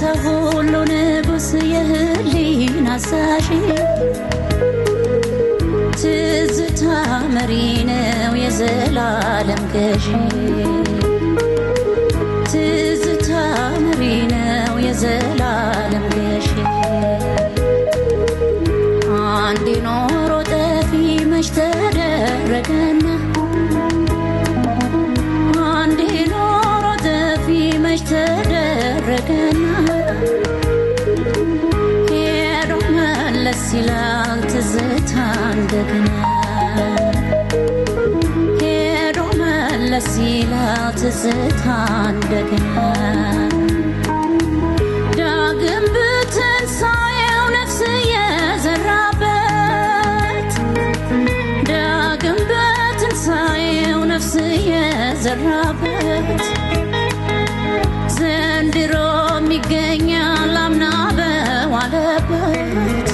የሰው ሁሉ ንጉሥ የህሊና አዛዥ ትዝታ መሪ ነው የዘላለም ገዢ ትዝታ መሪ ነው የዘላለም ገዢ አንድ ኖሮ ጠፊ መች ተደረገና አንድ ኖሮ ጠፊ መች ተደረገና ሄዶ መለስ ይላል ትዝታ እንደገና ሄዶ መለስ ይላል ትዝታ እንደገና ዳግም በትንሣኤው ነፍስ የዘራበት ዳግም በትንሣኤው ነፍስ የዘራበት ዘንድሮም ይገኛል አምና በዋለበት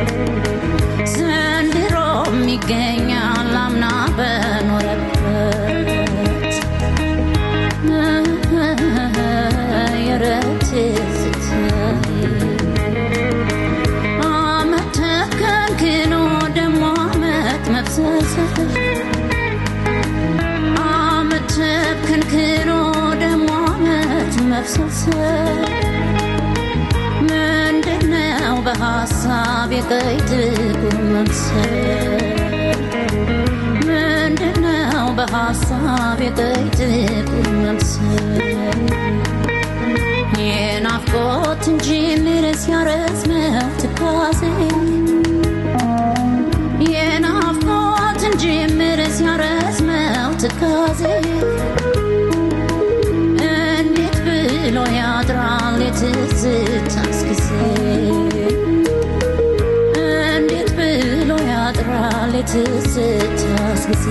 ዘንድሮም ይገኛል አምና በኖረበት የረት አመት ተከንክኖ ደሞ አመት መብሰልሰል አመት ተከንክኖ ደሞ አመት መብሰልሰል ምንድነው በሀሳብ የቀይ ጥቁር መምሰል ምንድነው በሀሳብ የቀይ ጥቁር መምሰል የናፍቆት እንጂ ምርስ ያረዝመው ትካዜ የናፍቆት እንጂ ምርስ ያረዝመው ትካዜ እንዴት ብሎ ያድራል የትዝታስ ጊዜ እንዴት ብሎ ያድራል የትዝታስ ጊዜ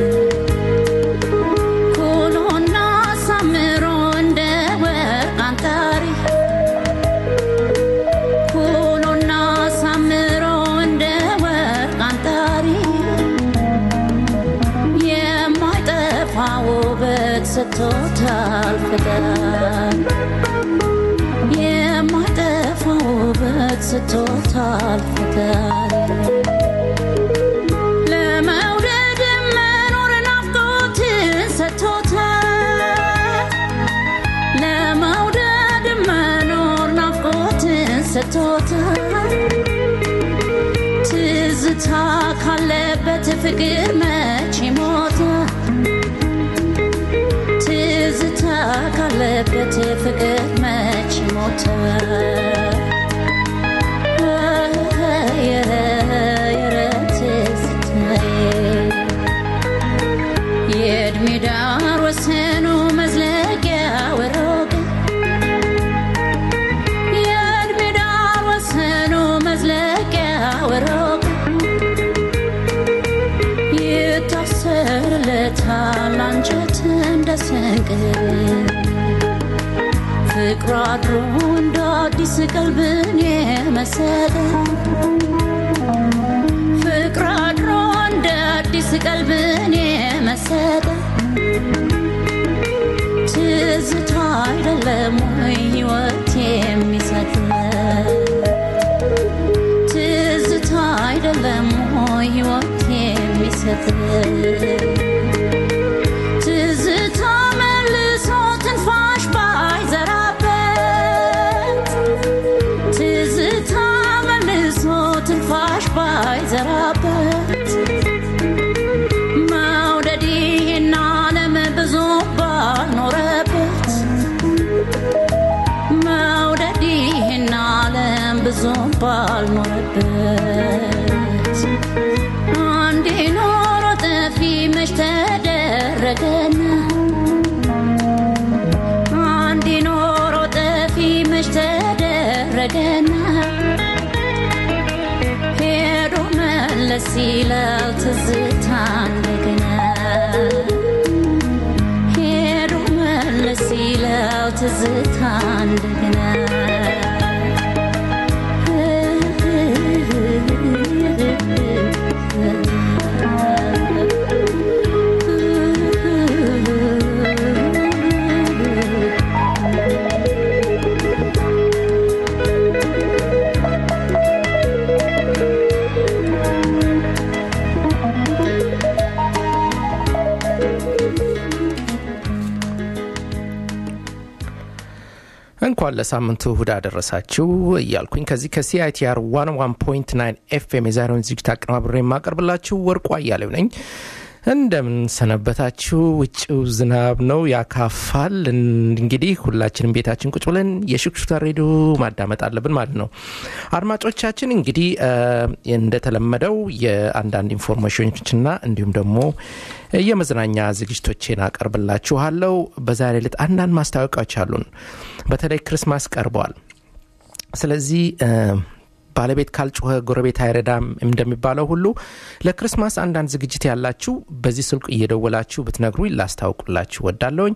ኩሎና ሳምሮ እንደ ወርቅ አንጣሪ ኩሎና ሳምሮ እንደ ወርቅ አንጣሪ የማይጠፋ ውበት ሰጥቶታል ፈጣሪ የማይጠፋ ውበት ሰጥቶታል ፈጣሪ ለመውደድ መኖር ናፍቆትን ሰጥቶታል ለመውደድ መኖር ናፍቆትን ሰጥቶታል ትዝታ ካለበት ፍቅር መቼ ሞተ ትዝታ ካለበት ፍቅር መቼ ሞተ የእድሜ ዳር ወሰኑ መዝለቂያ ወሮቀ የእድሜ ዳር ወሰኑ መዝለቂያ ወሮቀ ይታሰርለታል አንጀት እንደ ስንቅ ፍቅሩ አድሮ እንደ አዲስ ቀልብን የመሰለ ፍቅር አድሮ እንደ አዲስ ቀልብን የመሰለ ትዝታ አይደለም ወይ ሕይወት የሚሰጥ ትዝታ አይደለም ወይ ሕይወት የሚሰጥ ትዝታ መልሶ ትንፋሽ ባይዘራበት ትዝታ መልሶ ትንፋሽ ባይዘራበት መውደድ ይህን ዓለም ብዙ ባልኖረበት መውደድ ይህን ዓለም ብዙ ባልኖረበት አንዴ ኖሮ ጠፊ መች ተደረገና አንዴ ኖሮ ጠፊ መች ተደረገና ሄዶ መለስ ይላል ትዝታ እንደገና ሄዶ መለስ ይላል ትዝታ እንደገና እንኳን ለሳምንቱ እሁድ አደረሳችሁ እያልኩኝ ከዚህ ከሲአይቲአር 101.9 ኤፍኤም የዛሬውን ዝግጅት አቀናብሬ የማቀርብላችሁ ወርቁ አያሌው ነኝ። እንደምን ሰነበታችሁ? ውጭው ዝናብ ነው ያካፋል። እንግዲህ ሁላችንም ቤታችን ቁጭ ብለን የሽክሹታ ሬዲዮ ማዳመጥ አለብን ማለት ነው። አድማጮቻችን እንግዲህ እንደተለመደው የአንዳንድ ኢንፎርሜሽኖችና እንዲሁም ደግሞ የመዝናኛ ዝግጅቶቼን አቀርብላችኋለሁ። በዛሬ ዕለት አንዳንድ ማስታወቂያዎች አሉን። በተለይ ክርስማስ ቀርበዋል። ስለዚህ ባለቤት ካልጮኸ ጎረቤት አይረዳም እንደሚባለው ሁሉ ለክርስማስ አንዳንድ ዝግጅት ያላችሁ በዚህ ስልክ እየደወላችሁ ብትነግሩ ላስታውቁላችሁ ወዳለውኝ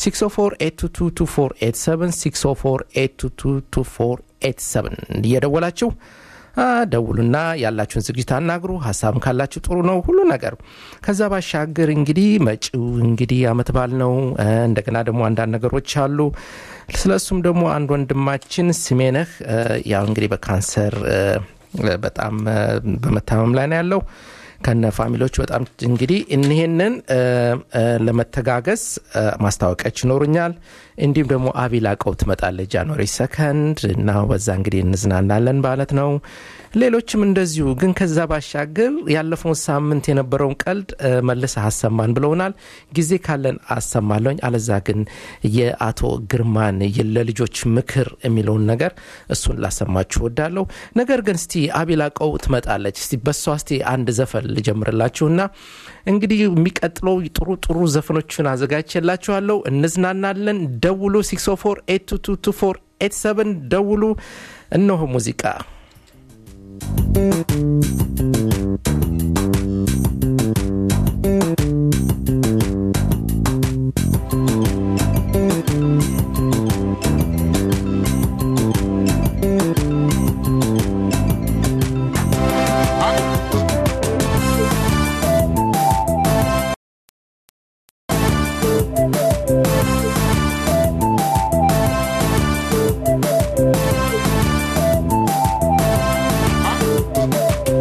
604 እየደወላችሁ ደውሉና ያላችሁን ዝግጅት አናግሩ። ሀሳብም ካላችሁ ጥሩ ነው ሁሉ ነገር። ከዛ ባሻገር እንግዲህ መጪው እንግዲህ አመት በዓል ነው። እንደገና ደግሞ አንዳንድ ነገሮች አሉ። ስለ እሱም ደግሞ አንድ ወንድማችን ስሜነህ ያው እንግዲህ በካንሰር በጣም በመታመም ላይ ነው ያለው ከነ ፋሚሊዎች በጣም እንግዲህ እኒህንን ለመተጋገዝ ማስታወቂያዎች ይኖሩኛል። እንዲሁም ደግሞ አቢላቀው ትመጣለች ጃንዋሪ ሰከንድ እና በዛ እንግዲህ እንዝናናለን ማለት ነው። ሌሎችም እንደዚሁ ግን ከዛ ባሻገር ያለፈውን ሳምንት የነበረውን ቀልድ መልሰ አሰማን ብለውናል። ጊዜ ካለን አሰማለኝ። አለዛ ግን የአቶ ግርማን ለልጆች ምክር የሚለውን ነገር እሱን ላሰማችሁ ወዳለሁ። ነገር ግን እስቲ አቢላቀው ትመጣለች። እስቲ በሷ እስቲ አንድ ዘፈን ልጀምርላችሁና እንግዲህ የሚቀጥለው ጥሩ ጥሩ ዘፈኖችን አዘጋጅቼላችኋለሁ። እንዝናናለን። ደውሉ 604 ደውሉ። እነሆ ሙዚቃ Thank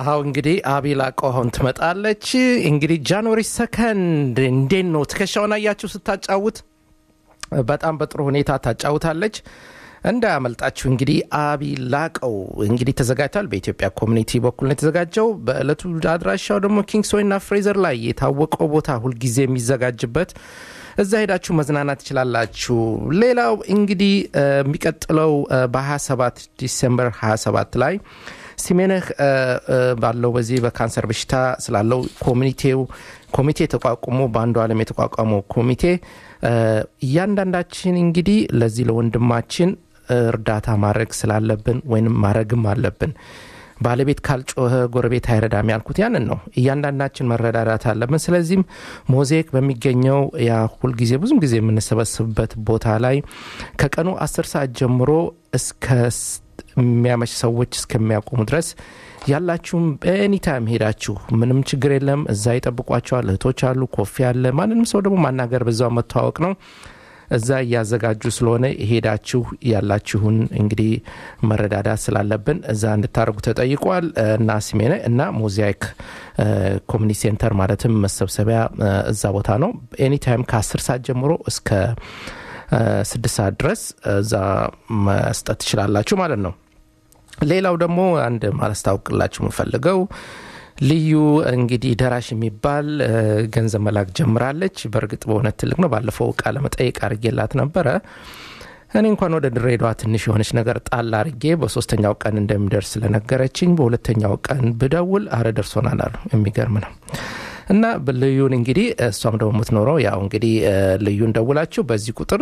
አሁ እንግዲህ አቤል አቆሆን ትመጣለች። እንግዲህ ጃንዋሪ ሰከንድ እንዴት ነው ትከሻውን አያችሁ ስታጫውት በጣም በጥሩ ሁኔታ ታጫውታለች። እንዳያመልጣችሁ እንግዲህ አቢ ላቀው እንግዲህ ተዘጋጅቷል። በኢትዮጵያ ኮሚኒቲ በኩል ነው የተዘጋጀው። በእለቱ አድራሻው ደግሞ ኪንግስዌይና ፍሬዘር ላይ የታወቀው ቦታ ሁልጊዜ የሚዘጋጅበት እዛ ሄዳችሁ መዝናናት ትችላላችሁ። ሌላው እንግዲህ የሚቀጥለው በ27 ዲሴምበር 27 ላይ ሲሜነህ ባለው በዚህ በካንሰር በሽታ ስላለው ኮሚኒቴው ኮሚቴ ተቋቁሞ በአንዱ ዓለም የተቋቋመው ኮሚቴ እያንዳንዳችን እንግዲህ ለዚህ ለወንድማችን እርዳታ ማድረግ ስላለብን ወይም ማድረግም አለብን። ባለቤት ካልጮኸ ጎረቤት አይረዳም ያልኩት ያንን ነው። እያንዳንዳችን መረዳዳት አለብን። ስለዚህም ሞዛይክ በሚገኘው ያ ሁልጊዜ ብዙም ጊዜ የምንሰበስብበት ቦታ ላይ ከቀኑ አስር ሰዓት ጀምሮ እስከ የሚያመች ሰዎች እስከሚያቆሙ ድረስ ያላችሁም በኤኒታይም ሄዳችሁ ምንም ችግር የለም። እዛ ይጠብቋቸዋል። እህቶች አሉ፣ ኮፊ አለ። ማንንም ሰው ደግሞ ማናገር በዛው መተዋወቅ ነው። እዛ እያዘጋጁ ስለሆነ ሄዳችሁ ያላችሁን እንግዲህ መረዳዳት ስላለብን እዛ እንድታደርጉ ተጠይቋል እና ሲሜነ እና ሞዛይክ ኮሚኒቲ ሴንተር ማለትም መሰብሰቢያ እዛ ቦታ ነው። ኤኒታይም ከአስር ሰዓት ጀምሮ እስከ ስድስት ሰዓት ድረስ እዛ መስጠት ትችላላችሁ ማለት ነው። ሌላው ደግሞ አንድ ማላስታውቅላችሁ የምፈልገው ልዩ እንግዲህ ደራሽ የሚባል ገንዘብ መላክ ጀምራለች። በእርግጥ በእውነት ትልቅ ነው። ባለፈው ቃለ መጠይቅ አድርጌላት ነበረ። እኔ እንኳን ወደ ድሬዳዋ ትንሽ የሆነች ነገር ጣል አርጌ በሶስተኛው ቀን እንደሚደርስ ስለነገረችኝ በሁለተኛው ቀን ብደውል አረ ደርሶናል አሉ። የሚገርም ነው። እና ልዩን እንግዲህ እሷም ደግሞ የምትኖረው ያው እንግዲህ ልዩን ደውላችሁ በዚህ ቁጥር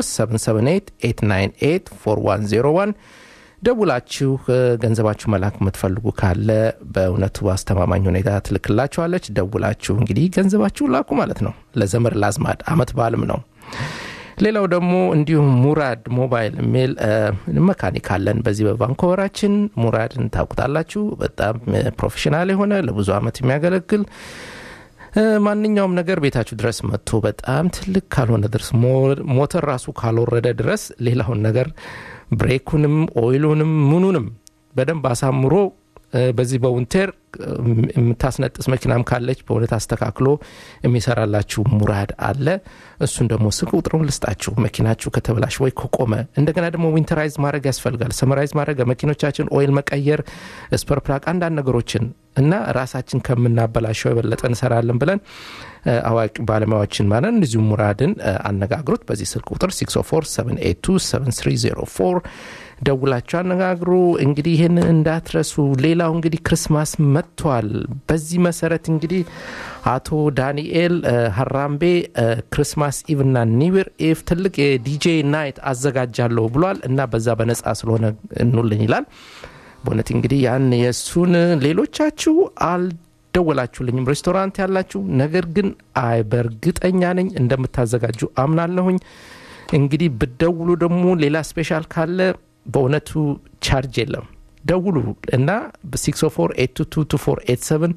778 ደውላችሁ ገንዘባችሁ መላክ የምትፈልጉ ካለ በእውነቱ አስተማማኝ ሁኔታ ትልክላችኋለች። ደውላችሁ እንግዲህ ገንዘባችሁ ላኩ ማለት ነው። ለዘመድ ላዝማድ አመት በዓልም ነው። ሌላው ደግሞ እንዲሁም ሙራድ ሞባይል የሚል መካኒክ አለን በዚህ በቫንኮቨራችን። ሙራድን ታውቁታላችሁ። በጣም ፕሮፌሽናል የሆነ ለብዙ አመት የሚያገለግል ማንኛውም ነገር ቤታችሁ ድረስ መጥቶ በጣም ትልቅ ካልሆነ ድረስ ሞተር ራሱ ካልወረደ ድረስ ሌላውን ነገር ብሬኩንም ኦይሉንም ምኑንም በደንብ አሳምሮ በዚህ በውንቴር የምታስነጥስ መኪናም ካለች በእውነት አስተካክሎ የሚሰራላችሁ ሙራድ አለ። እሱን ደግሞ ስልክ ቁጥሩን ልስጣችሁ። መኪናችሁ ከተበላሽ ወይ ከቆመ እንደገና ደግሞ ዊንተራይዝ ማድረግ ያስፈልጋል። ሰመራይዝ ማድረግ መኪኖቻችን ኦይል መቀየር፣ ስፐርፕራክ አንዳንድ ነገሮችን እና ራሳችን ከምናበላሸው የበለጠ እንሰራለን ብለን አዋቂ ባለሙያዎችን ማለት እንደዚሁ ሙራድን አነጋግሩት። በዚህ ስልክ ቁጥር 647827304 ደውላችሁ አነጋግሩ። እንግዲህ ይህንን እንዳትረሱ። ሌላው እንግዲህ ክርስማስ መጥቷል። በዚህ መሰረት እንግዲህ አቶ ዳንኤል ሀራምቤ ክርስማስ ኢቭ እና ኒውር ኢቭ ትልቅ የዲጄ ናይት አዘጋጃለሁ ብሏል እና በዛ በነጻ ስለሆነ እንውልን ይላል። በእውነት እንግዲህ ያን የእሱን ሌሎቻችሁ አልደወላችሁልኝም ሬስቶራንት ያላችሁ፣ ነገር ግን አይ በእርግጠኛ ነኝ እንደምታዘጋጁ አምናለሁኝ። እንግዲህ ብደውሉ ደግሞ ሌላ ስፔሻል ካለ በእውነቱ ቻርጅ የለም። ደውሉ እና በ604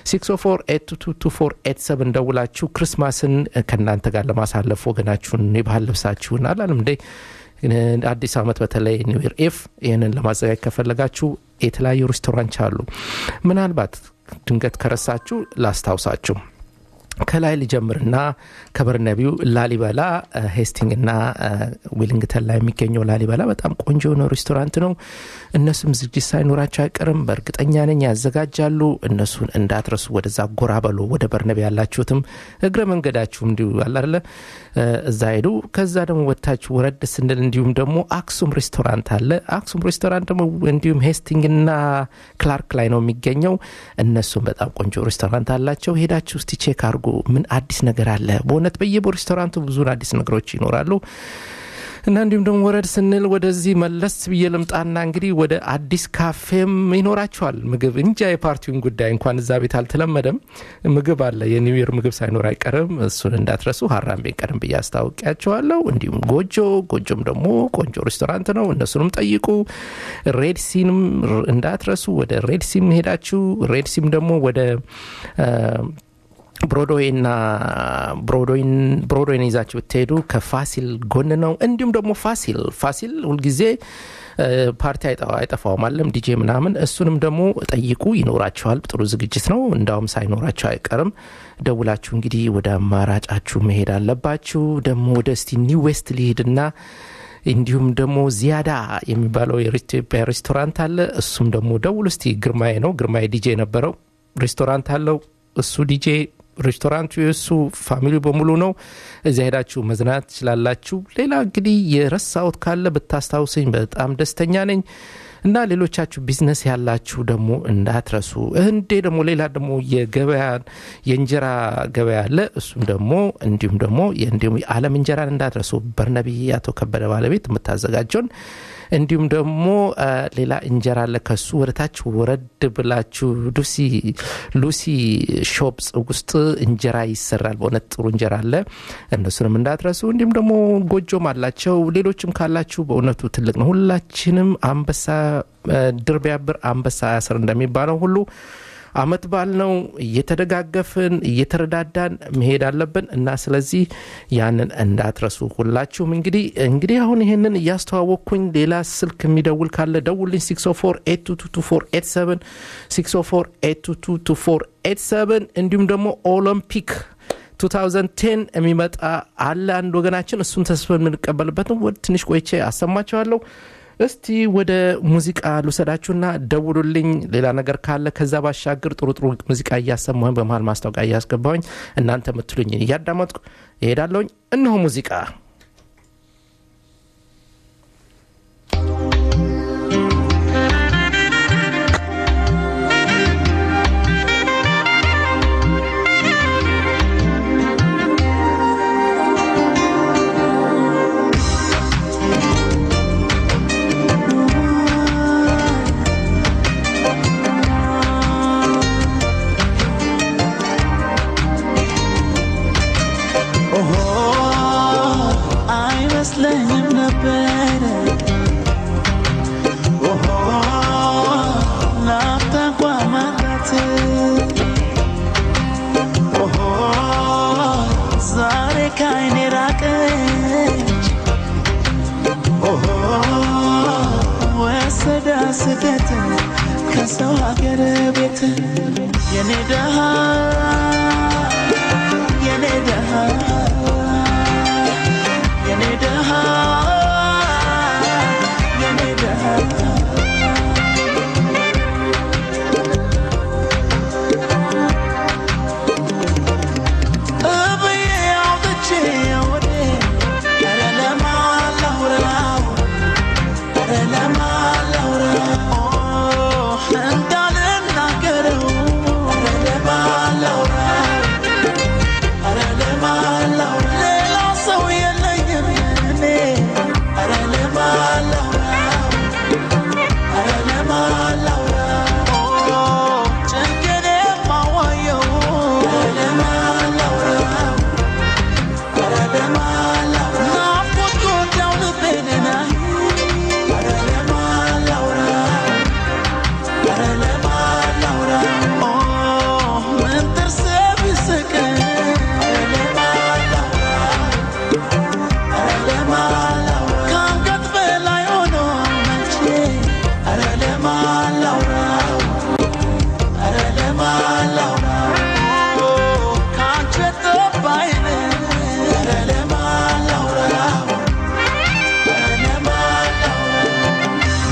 604 ደውላችሁ ክርስማስን ከእናንተ ጋር ለማሳለፍ ወገናችሁን የባህል ልብሳችሁን አላለም እንዴ አዲስ ዓመት በተለይ ኒውር ኤፍ ይህንን ለማዘጋጀት ከፈለጋችሁ የተለያዩ ሬስቶራንት አሉ። ምናልባት ድንገት ከረሳችሁ ላስታውሳችሁ። ከላይ ልጀምርና ከበርነቢው ላሊበላ ሄስቲንግና ዊሊንግተን ላይ የሚገኘው ላሊበላ በጣም ቆንጆ የሆነ ሬስቶራንት ነው። እነሱም ዝግጅት ሳይኖራቸው አይቀርም። በእርግጠኛ ነኝ ያዘጋጃሉ። እነሱን እንዳትረሱ። ወደዛ ጎራ በሉ። ወደ በርነቢ ያላችሁትም እግረ መንገዳችሁ እንዲሁ አላለ እዛ ሄዱ። ከዛ ደግሞ ወታችሁ ወረድ ስንል እንዲሁም ደግሞ አክሱም ሬስቶራንት አለ። አክሱም ሬስቶራንት ደግሞ እንዲሁም ሄስቲንግና ክላርክ ላይ ነው የሚገኘው። እነሱም በጣም ቆንጆ ሬስቶራንት አላቸው። ሄዳችሁ እስቲ ቼክ አድርጉ። ምን አዲስ ነገር አለ? በእውነት በየሬስቶራንቱ ብዙን አዲስ ነገሮች ይኖራሉ። እና እንዲሁም ደግሞ ወረድ ስንል ወደዚህ መለስ ብዬ ልምጣና እንግዲህ ወደ አዲስ ካፌም ይኖራቸዋል ምግብ እንጃ የፓርቲውን ጉዳይ እንኳን እዛ ቤት አልተለመደም። ምግብ አለ፣ የኒው ይር ምግብ ሳይኖር አይቀርም። እሱን እንዳትረሱ። ሀራምቤን ቀደም ብዬ አስታውቂያቸዋለሁ። እንዲሁም ጎጆ ጎጆም ደግሞ ቆንጆ ሬስቶራንት ነው። እነሱንም ጠይቁ። ሬድሲንም እንዳትረሱ። ወደ ሬድሲም ሄዳችሁ ሬድሲም ደግሞ ወደ ብሮድዌይና ብሮድዌይን ይዛችሁ ብትሄዱ ከፋሲል ጎን ነው። እንዲሁም ደግሞ ፋሲል ፋሲል ሁልጊዜ ፓርቲ አይጠፋውም አለም ዲጄ ምናምን እሱንም ደግሞ ጠይቁ ይኖራቸዋል ጥሩ ዝግጅት ነው እንዳውም ሳይኖራቸው አይቀርም ደውላችሁ እንግዲህ ወደ አማራጫችሁ መሄድ አለባችሁ ደግሞ ወደ እስቲ ኒው ዌስት ሊሄድና እንዲሁም ደግሞ ዚያዳ የሚባለው የኢትዮጵያ ሬስቶራንት አለ እሱም ደግሞ ደውል እስቲ ግርማዬ ነው ግርማዬ ዲጄ ነበረው ሬስቶራንት አለው እሱ ዲጄ ሬስቶራንቱ የእሱ ፋሚሊ በሙሉ ነው እዚያ ሄዳችሁ መዝናናት ትችላላችሁ ሌላ እንግዲህ የረሳውት ካለ ብታስታውሰኝ በጣም ደስተኛ ነኝ እና ሌሎቻችሁ ቢዝነስ ያላችሁ ደግሞ እንዳትረሱ እንዴ ደግሞ ሌላ ደግሞ የገበያ የእንጀራ ገበያ አለ እሱም ደግሞ እንዲሁም ደግሞ እንዲሁም የዓለም እንጀራን እንዳትረሱ በርነቢ አቶ ከበደ ባለቤት የምታዘጋጀውን እንዲሁም ደግሞ ሌላ እንጀራ አለ ከሱ ወደታች ወረድ ብላችሁ ሉሲ ሉሲ ሾፕስ ውስጥ እንጀራ ይሰራል በእውነት ጥሩ እንጀራ አለ እነሱንም እንዳትረሱ እንዲሁም ደግሞ ጎጆም አላቸው ሌሎችም ካላችሁ በእውነቱ ትልቅ ነው ሁላችንም አንበሳ ድር ቢያብር አንበሳ ያስር እንደሚባለው ሁሉ አመት በዓል ነው እየተደጋገፍን እየተረዳዳን መሄድ አለብን እና ስለዚህ ያንን እንዳትረሱ ሁላችሁም እንግዲህ እንግዲህ አሁን ይህንን እያስተዋወቅኩኝ ሌላ ስልክ የሚደውል ካለ ደውልኝ 604 604 እንዲሁም ደግሞ ኦሎምፒክ 2010 የሚመጣ አለ አንድ ወገናችን እሱን ተስፋ የምንቀበልበት ነው ትንሽ ቆይቼ አሰማችኋለሁ እስቲ ወደ ሙዚቃ ልውሰዳችሁና ደውሉልኝ ሌላ ነገር ካለ ከዛ ባሻገር ጥሩ ጥሩ ሙዚቃ እያሰማሁኝ በመሀል ማስታወቂያ እያስገባሁኝ እናንተ የምትሉኝ እያዳመጥኩ ይሄዳለሁኝ እነሆ ሙዚቃ ስደት ከሰው ሀገር ቤት የኔ ደሃ የኔ ደሃ የኔ ደሃ የኔ ደሃ እብዬ አውጥቼ ወዴ ኧረ ለማን ላውራው ኧረ ለማን ላውራው እንዳልናገረው ኧረ ለማን ላውራው ኧረ ለማን ላውራው ሌላ ሰው የለኝም እኔ ኧረ ለማን ላውራው ኧረ ለማን ላውራው ጭንቄን የማዋየው ኧረ ለማን ላውራው ኧረ ለማን ላውራው ናፍቆት ጎዳው ልቤን ናይ ኧረ ለማን ላውራው ኧረ ለማን ላውራው ምን ጥርሴ ቢስቅ ኧረ ለማን ላውራው ኧረ ለማን ላውራው ከአንገት በላይ ሆኖ መቼ ኧረ ለማን ላውራው ኧረ ለማን ላውራው ከአንቺ ጠባይን ኧረ ለማን ላውራው ኧረ ለማን ላውራው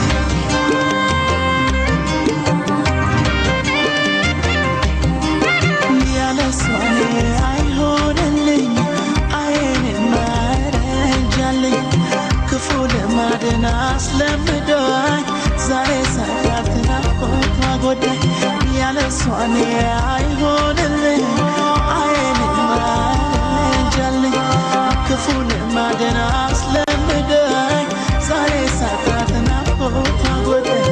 ያለሷ አይሆንልኝ አይኔን ማረጃለኝ ክፉ ልማድን አስለምዶኝ ዛሬ ሳያት ናፍቆቷ ጎዳኝ ያለሷ አይሆንልኝ አይኔን ማረጃለኝ ክፉ ልማድን አስለምዶኝ ዛሬ ሳያት ናፍቆቷ ጎዳኝ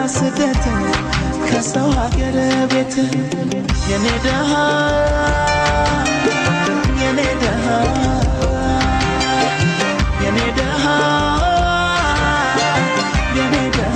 ስደትን ከሰው ሀገር ቤት የኔ ደሃ የኔ ደሃ የኔ ደሃ የኔ ደሃ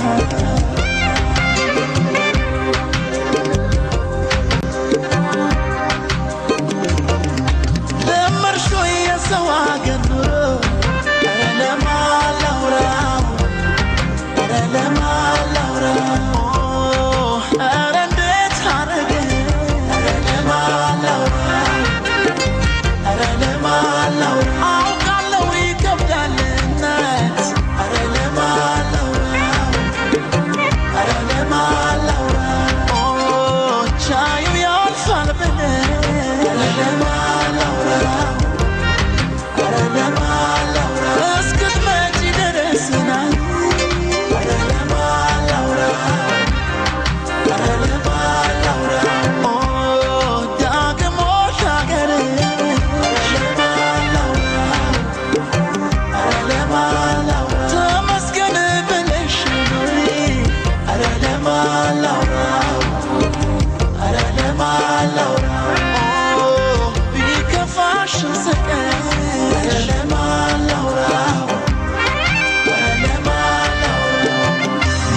ለመርሾ የሰው ሀገር ኑሮ ኧረ ለማን ላውራው ኧረ ለማን ላውራው ኧረ እንዴት አረገ ኧረ ለማን ላውራው ኧረ ለማን ላውራው አውቃለሁ ይከብዳል እናት ኧረ ለማን ላውራው ኧረ ለማን ላውራው ቻዩ ያልፋል ብለህ ኧረ ለማን ላውራው ኧረ ለማን ላውራው እስክትመጪ ድረስ ና ኧረ ለማን ላውራው ኧረ ለማን ላውራው ዳግም ሻገር ኧረ ለማን ላውራው ኧረ ለማን ላውራው ተመስገን ብለሽ ኑሪ ኧረ ለማን ላውራው ኧረ ለማን ላውራው ቢከፋሽ ስቀር ኧረ ለማን ላውራው ኧረ ለማን ላውራው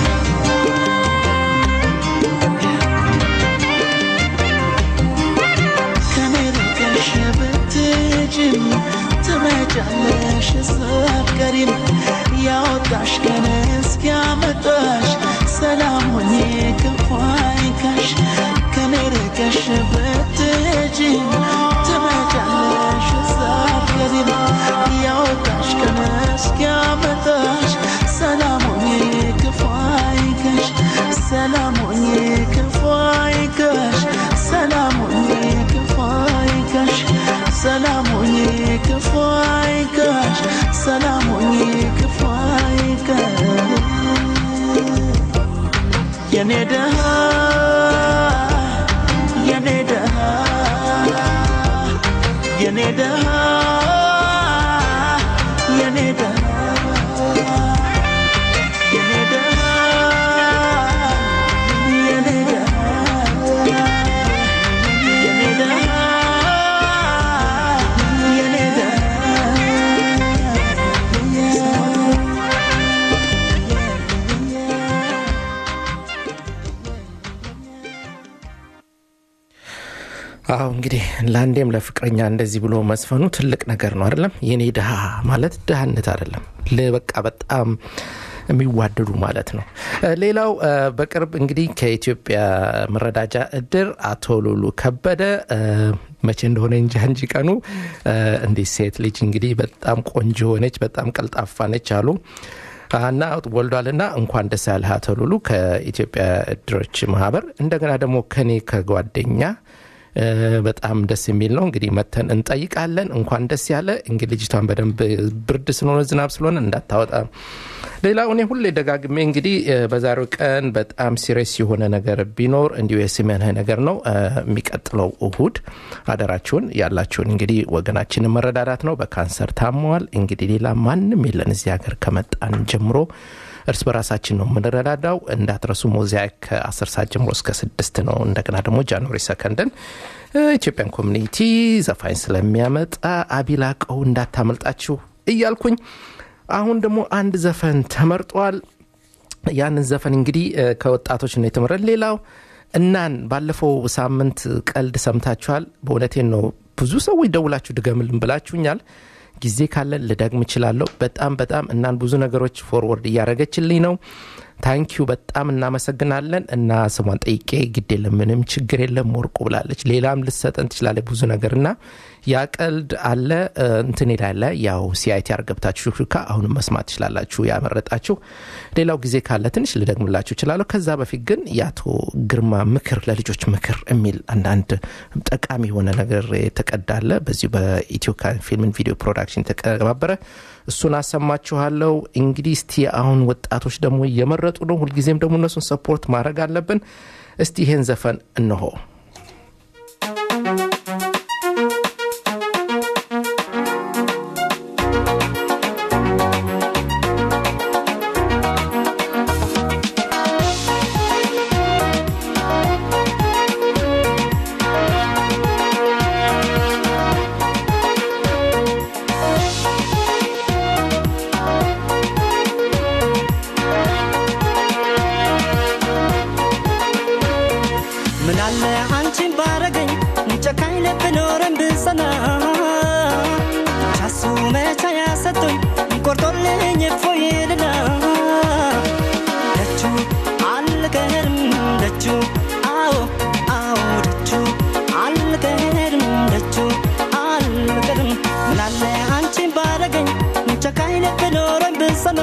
ከኔ ርቀሽ ብትሄጂም ትመጫለሽ ስትቀሪም ያወጣሽ ቀን እስኪያመጣሽ ሰላም ሆኜ ክፉ አይንካሽ ከኔ ርቀሽ ብትሄጂም ትመጫለሽ ስትቀሪም ያወጣሽ ቀን እስኪያመጣሽ ሰላም ሆኜ ክፉ አይንካሽ ሰላም ሆኜ ክፉ አይንካሽ ሰላም ሆኜ ክፉ አይንካሽ ሰላም ሆኜ ክፉ አይንካሽ ሰላም ሆኜ ክፉ አይንካሽ የኔ ደሃ የኔ ደሃ የኔ ደሃ የኔ ደሃ የኔ ደሃ የኔ ደሃ የኔ ደሃ የኔ ደሃ አዎ እንግዲህ ለአንዴም ለፍቅረኛ እንደዚህ ብሎ መስፈኑ ትልቅ ነገር ነው አይደለም የኔ ድሃ ማለት ድሃነት አይደለም ል- በቃ በጣም የሚዋደዱ ማለት ነው እ፣ ሌላው እ፣ በቅርብ እንግዲህ ከኢትዮጵያ መረዳጃ እድር አቶ ሉሉ ከበደ እ፣ መቼ እንደሆነ እንጃ እንጂ ቀኑ እ፣ እንዲህ ሴት ልጅ እንግዲህ በጣም ቆንጆ ሆነች በጣም ቀልጣፋ ነች አሉ እና ወልዷልና እንኳን ደስ ያለህ አቶ ሉሉ ከኢትዮጵያ እድሮች ማህበር እንደገና ደግሞ ከኔ ከጓደኛ እ፣ በጣም ደስ የሚል ነው እንግዲህ መተን እንጠይቃለን እንኳን ደስ ያለ እንግዲህ ልጅቷን በደንብ ብርድ ስለሆነ ዝናብ ስለሆነ እንዳታወጣ ሌላው እኔ ሁሌ ደጋግሜ እንግዲህ እ፣ በዛሬው ቀን በጣም ሲሪየስ የሆነ ነገር ቢኖር እንዲሁ የስሜንህ ነገር ነው እ፣ የሚቀጥለው እሁድ አደራችሁን ያላችሁን እንግዲህ ወገናችንን መረዳዳት ነው በካንሰር ታመዋል እንግዲህ ሌላ ማንም የለን እዚህ ሀገር ከመጣን ጀምሮ እርስ በራሳችን ነው የምንረዳዳው እንዳትረሱ ሞዛይክ ከ10 ሰዓት ጀምሮ እስከ ስድስት ነው እንደገና ደግሞ ጃንዋሪ ሰከንድን እ፣ ኢትዮጵያን ኮሚኒቲ ዘፋኝ ስለሚያመጣ አቢላቀው እንዳታመልጣችሁ እያልኩኝ አሁን ደግሞ አንድ ዘፈን ተመርጧል ያንን ዘፈን እንግዲህ እ፣ ከወጣቶች ነው የተመረጥ ሌላው እናን ባለፈው ሳምንት ቀልድ ሰምታችኋል በእውነቴን ነው ብዙ ሰዎች ደውላችሁ ድገምልን ብላችሁኛል ጊዜ ካለን ልደግም እችላለሁ በጣም በጣም እናን ብዙ ነገሮች ፎርወርድ እያደረገችልኝ ነው ታንኪዩ በጣም እናመሰግናለን እና ስሟን ጠይቄ ግድ የለም ምንም ችግር የለም ወርቁ ብላለች ሌላም ልሰጠን ትችላለ ብዙ ነገር እና ያ ቀልድ አለ እ፣ እንትን ላለ ያው ሲአይቲ አርገብታችሁ ሹክሹካ አሁንም መስማት ትችላላችሁ ያመረጣችሁ ሌላው ጊዜ ካለ ትንሽ ልደግምላችሁ እችላለሁ ከዛ በፊት ግን የአቶ ግርማ ምክር ለልጆች ምክር የሚል አንዳንድ ጠቃሚ የሆነ ነገር የተቀዳለ በዚሁ በኢትዮ ፊልምን ቪዲዮ ፕሮዳክሽን የተቀባበረ እሱን አሰማችኋለሁ እንግዲህ እስቲ አሁን ወጣቶች ደግሞ እየመረጡ ነው ሁልጊዜም ደግሞ እነሱን ሰፖርት ማድረግ አለብን እስቲ ይሄን ዘፈን እንሆ አልቀርም ደጁ አዎ አዎ ደጁ አልቀርም ደጁ አልቀርም ምናለ አንቺን ባረገኝ ጨካኝ ልብ ኖሮኝ ብጸና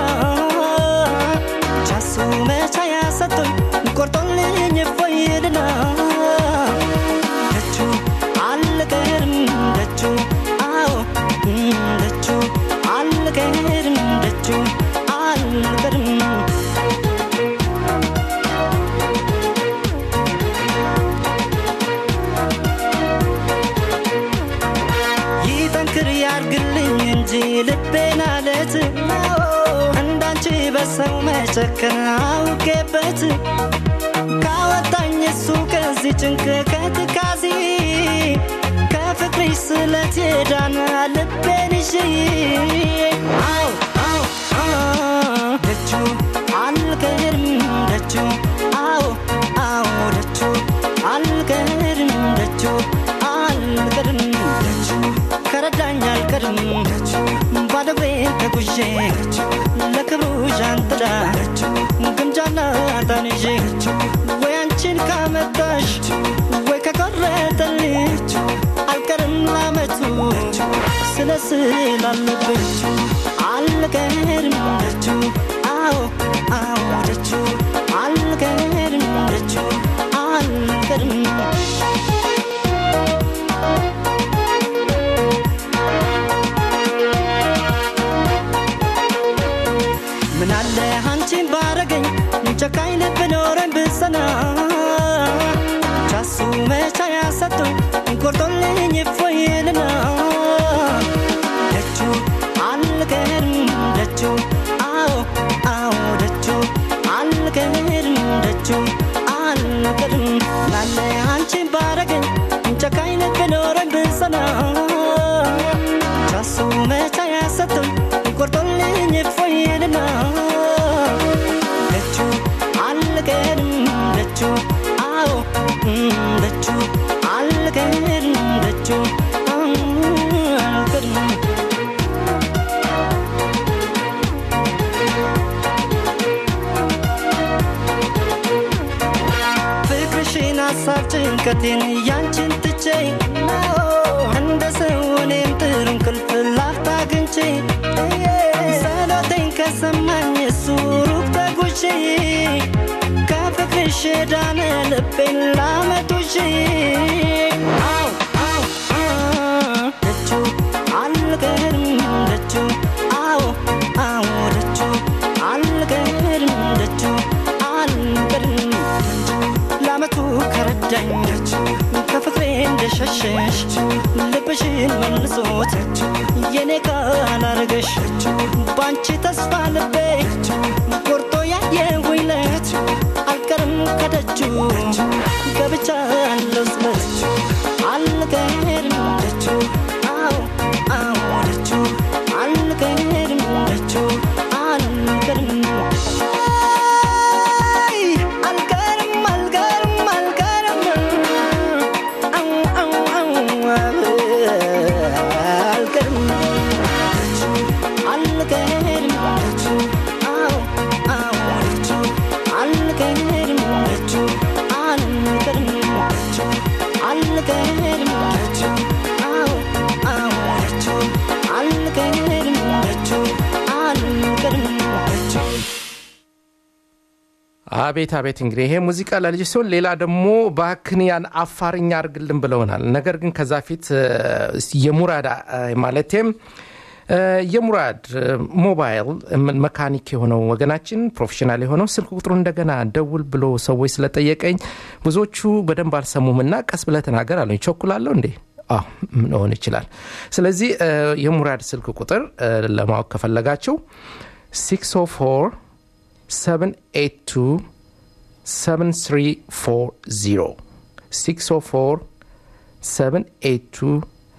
ቻሱ መቻ ያሰጡኝ ቆርጦልኝ እፎይልና ደጁ አልቀርም ደጁ አዎ ደጁ አልቀርም ደጁ አልቀርም ይጠንክር ያርግልኝ እንጂ ልቤን አለት እንዳንቺ በሰው መጨከን አውቄበት ካወጣኝ እሱ ከዚህ ጭንቅ ከትካዜ ከፍቅርሽ ስለት የዳነ ልቤን ይዤ አው አው አው ደጁ አልቀርም ደጁ አዎ አዎ ደጁ አልቀርም ደጁ አልቀርም ደጁ ከረዳኝ አልቀርም ደጁ ባዶ እግሬን ተጉዤ ለክብሩ ዣንጥላ ግምጃና ጣንዤ ወይ አንቺን ካመጣሽ ወይ ከቆረጠልኝ አልቀርም ላመቱ ስለ ስላለብኝ አልቀርም ደጁ አዎ አዎ ደጁ አልቀርም ደጁ አልቀርም ምናለ አንቺን ባረገኝ ጨካኝ ልብ ኖረኝ ብጸና ቻሱ መቻ ያሰጡኝ ቆርጦልኝ እፎይልና ደጁ አልቀርም ደጁ አዎ አዎ ደጁ አልቀርም ደጁ አልቀርም ምናለ አንቺን ባረገኝ ጨካኝ ልብ ኖረኝ ብጸና ቻሱ መቻ ያሰጡኝ ቆርጦልኝ እፎይልና ደጁ አልቀርም ደጁ አዎ ደጁ አልቀርም ደጁ አልቀርም ፍቅርሽን ሀሳብ ጭንቀቴን ያንቺን ትቼ እንደ ሰው እኔም ጥሩ እንቅልፍ ላፍታ አግኝቼ ጸሎቴን ከሰማኝ እሱ ሩቅ ተጉዤ ከፍቅርሽ ዳነ ልቤን ላመጡሽ አው አው አው ደጁ አልቀርም ደጁ አዎ አዎ ደጁ አልቀርም ደጁ አልቀርም ለአመቱ ከረዳኝ ከፍቅሬ እንደሸሸሽ ልብሽን መልሶት የኔ ካላረገሽ ባንቺ ተስፋ ልቤ ቆርጦ ያየሁኝ ለት አልቀርም ከደጁ ገብቻ አለው ስለት አልቀርም ደጁ አዎ አዎ ደጁ አልቀርም ደጁ አልቀርም አይ አልቀርም አልቀርም አልቀርም አው አው አው አልቀርም ደጁ አልቀርም ደጁ አዎ አዎ ደጁ አልቀርም ደጁ አልቀርም ደጁ አልቀርም ደጁ አዎ አዎ ደጁ አልቀርም ደጁ አልቀርም ደጁ አቤት አቤት እንግዲህ ይሄ ሙዚቃ ለልጅ ሲሆን ሌላ ደግሞ ባክንያን አፋርኛ አርግልን ብለውናል ነገር ግን ከዛ ፊት እ፣ የሙራድ እ፣ ማለቴም እ፣ የሙራድ እ፣ ሞባይል እ፣ መካኒክ የሆነው ወገናችን ፕሮፌሽናል የሆነው ስልክ ቁጥሩ እንደገና ደውል ብሎ ሰዎች ስለጠየቀኝ ብዙዎቹ በደንብ አልሰሙም እና ቀስ ብለህ ተናገር አሉኝ ቸኩላለሁ እንዴ አዎ ሆን ይችላል ስለዚህ እ፣ የሙራድ ስልክ ቁጥር እ፣ ለማወቅ ከፈለጋችሁ 604 782 7340 604 782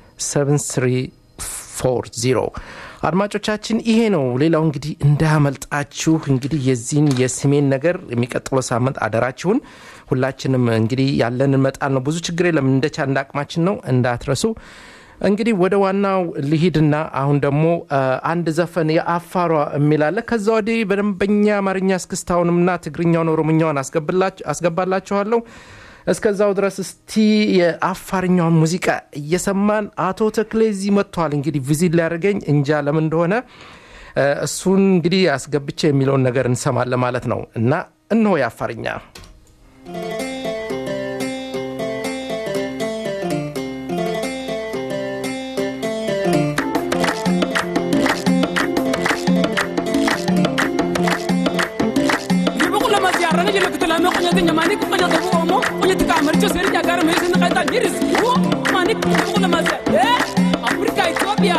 7340 አድማጮቻችን ይሄ ነው ሌላው እንግዲህ እንዳያመልጣችሁ እንግዲህ የዚህን የስሜን ነገር የሚቀጥለው ሳምንት አደራችሁን ሁላችንም እንግዲህ ያለንን መጣል ነው ብዙ ችግር የለም እንደቻ እንደ አቅማችን ነው እንዳትረሱ እንግዲህ ወደ ዋናው ልሂድና አሁን ደግሞ አ፣ አንድ ዘፈን የአፋሯ የሚላለ ከዛ ወዲህ በደንበኛ አማርኛ እስክስታውንምና ትግርኛውን ኦሮምኛውን አስገብላች- አስገባላችኋለሁ እስከዛው ድረስ እስቲ የአፋርኛውን ሙዚቃ እየሰማን አቶ ተክሌ እዚህ መጥተዋል እንግዲህ ቪዚት ሊያደርገኝ እንጃ ለምን እንደሆነ አ፣ እሱን እንግዲህ አስገብቼ የሚለውን ነገር እንሰማለን ማለት ነው እና እነሆ የአፋርኛ Ribukula masiara jele kutula me konya tenya mani konya tabu omo konya tika amarcho seri jagar me sin kaita miris wo mani ribukula masia eh Afrika Ethiopia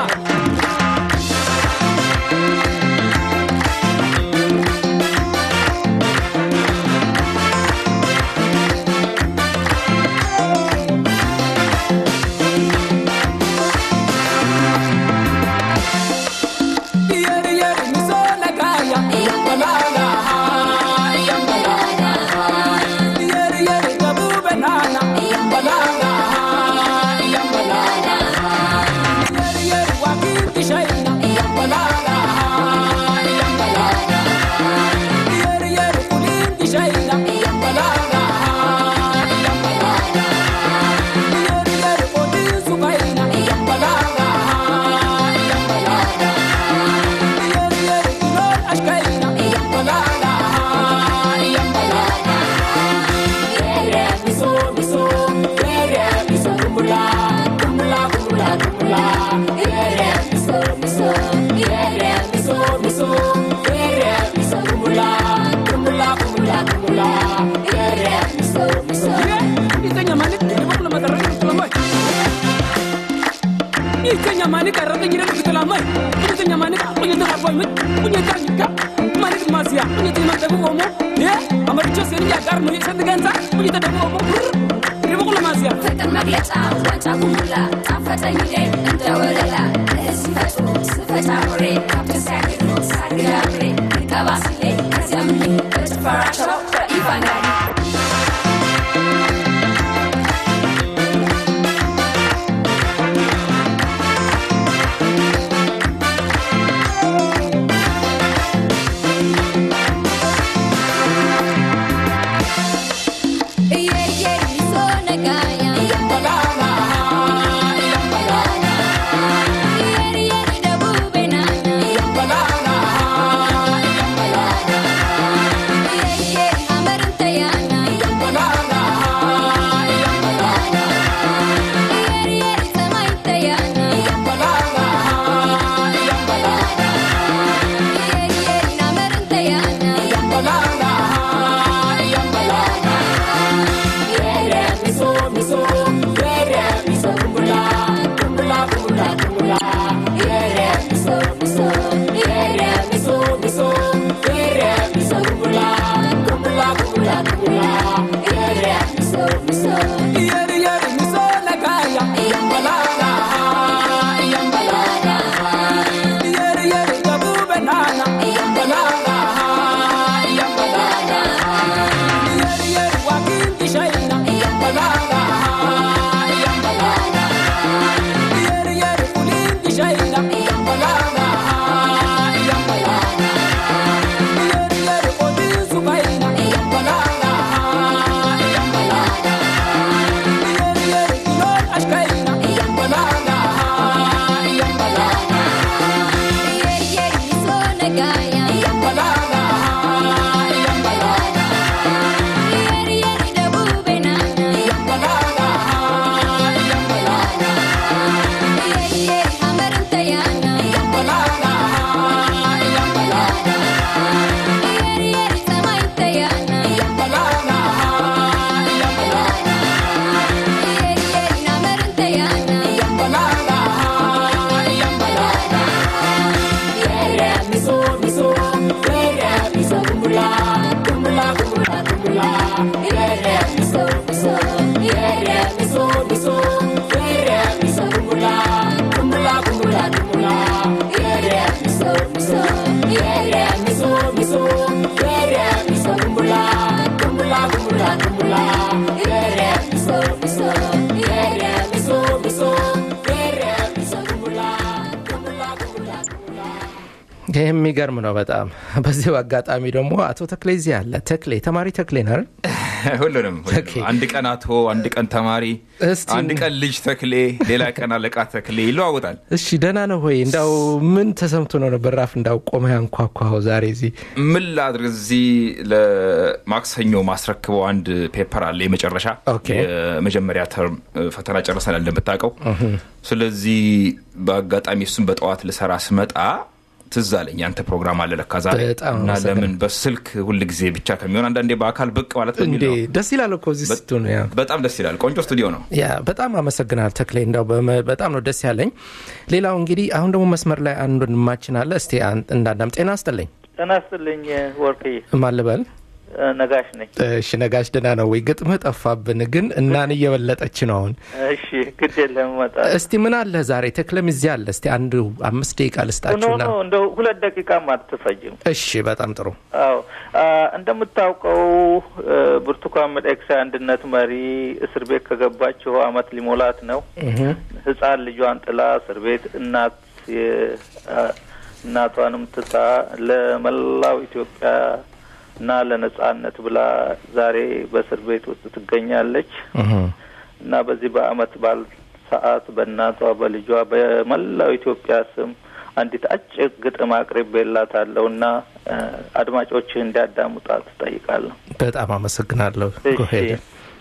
Yeri yeri misola kaya yambalala yambalala Yeri yeri tabu banana yambalala yambalala Yeri yeri wakiti shaina yambalala yambalala Yeri yeri kulindi shaina yambalala yambalala Yeri yeri kodin sukaina yambalala yambalala Yeri yeri kulol ashkaina yambalala yambalala Yere miso miso Yere miso kumula kumula kumula kumula Yere miso miso Yere miso miso Yere miso kumula kumula kumula kumula Yere miso miso Ita nyamani ibu kula matarani kula mai Ita nyamani karata nyira kula mai Ita nyamani punya tengah boy mit punya tangga Mani masia punya tengah tabu omo Ya amaricho seni jagar mu sen ganza punya tabu omo Ibu kula masia ፍቅር መግለጫ ዋንጫ ጉሙላ ጣፈጠኝ ዴ እንደ ወለላ ለሲፈቱ ስፈታ ኖሬ ካብት ሲያግዱ ሳግዳብሬ ልቀባ ሲሌ ከዚያም በጭፈራቸው በኢቫንጋሊ Yambalala Yambalala Yambalala Yambalala Yambalala Yambalala Yambalala Yambalala Yere miso miso Yere miso kumula kumula kumula kumula Yere miso miso Yere miso miso Yere miso kumula kumula kumula kumula Yere miso miso Yere yere miso lagaya Yambalala Yambalala Yere yere gabu banana Yambalala Yambalala Yeri yeri wakindi shaina Yambalala Yambalala Yeri yeri kulindi shaina Yambalala Yambalala Yeri yeri kodin sukaina Yambalala Yambalala Yeri yeri kulol ashkaina Yambalala Yambalala Yambalala Yambalala Yambalala Yambalala Yambalala Yambalala Yambalala Yambalala Yambalala Yambalala Yere miso miso Yere miso kumula kumula kumula kumula Yere miso miso Yere miso miso Yere miso kumula kumula kumula kumula Yere miso miso Yere miso miso Yere miso kumula kumula kumula kumula Yere miso miso Yere miso miso Yere ይህ የሚገርም ነው በጣም። በዚሁ አጋጣሚ ደግሞ አቶ ተክሌ እዚህ አለ። ተክሌ ተማሪ ተክሌ ነህ አይደል? ሁሉንም ሁሉንም። ኦኬ። አንድ ቀን አቶ፣ አንድ ቀን ተማሪ፣ እስቲ አንድ ቀን ልጅ ተክሌ፣ ሌላ ቀን አለቃ ተክሌ ይለዋወጣል። እሺ ደህና ነው ወይ? እንዳው ምን ተሰምቶ ነው ነበር ራፍ እንዳው ቆመ ያንኳኳኸው ዛሬ እዚህ? ምን ላድርግ እዚህ ለማክሰኞ ማስረክበው አንድ ፔፐር አለ የመጨረሻ ኦኬ። የመጀመሪያ ተርም ፈተና ጨርሰናል እንደምታውቀው ስለዚህ በአጋጣሚ እሱን በጠዋት ልሰራ ስመጣ ትዝ አለኝ ያንተ ፕሮግራም አለ ለካ ዛሬ በጣም እና አመሰግናለሁ። ለምን በስልክ ሁል ጊዜ ብቻ ከሚሆን አንዳንዴ በአካል ብቅ ማለት በሚል እንዴ ነው ደስ ይላል እኮ እዚህ ስትሆን ያ በጣም ደስ ይላል ቆንጆ ስቱዲዮ ነው ያ በጣም አመሰግናል ተክሌ፣ እንዳው በመ- በጣም ነው ደስ ያለኝ። ሌላው እንግዲህ አሁን ደግሞ መስመር ላይ አንድ ወንድማችን አለ። እስቲ አን- እንዳዳም ጤና አስጥልኝ ጤና ይስጥልኝ ወርቅዬ፣ ማልበል ነጋሽ ነኝ። እሺ ነጋሽ ደህና ነው ወይ? ግጥምህ ጠፋብን፣ ግን እናን እየበለጠች ነው አሁን። እሺ ግድ የለም እመጣለሁ። እስቲ ምን አለ ዛሬ ተክለም እዚህ አለ። እስቲ አንድ አምስት ደቂቃ ኖ ልስጣችሁና ኖ እንደው ሁለት ደቂቃም አትፈጅም። እሺ በጣም ጥሩ አዎ አ፣ እንደምታውቀው እ፣ ብርቱካን ሚደቅሳ የአንድነት መሪ እስር ቤት ከገባችው አመት ሊሞላት ነው። ህፃን ልጇን ጥላ እስር ቤት እናት የ- አ፣ እናቷንም ትታ ለመላው ኢትዮጵያ እና ለነጻነት ብላ ዛሬ በእስር ቤት ውስጥ ትገኛለች። እና በዚህ በአመት በዓል ሰዓት በእናቷ በልጇ በመላው ኢትዮጵያ ስም አንዲት አጭር ግጥም አቅርቤላታለሁ እና እ፣ አድማጮችህ እንዲያዳምጧት ትጠይቃለሁ። በጣም አመሰግናለሁ። እሺ። Go ahead.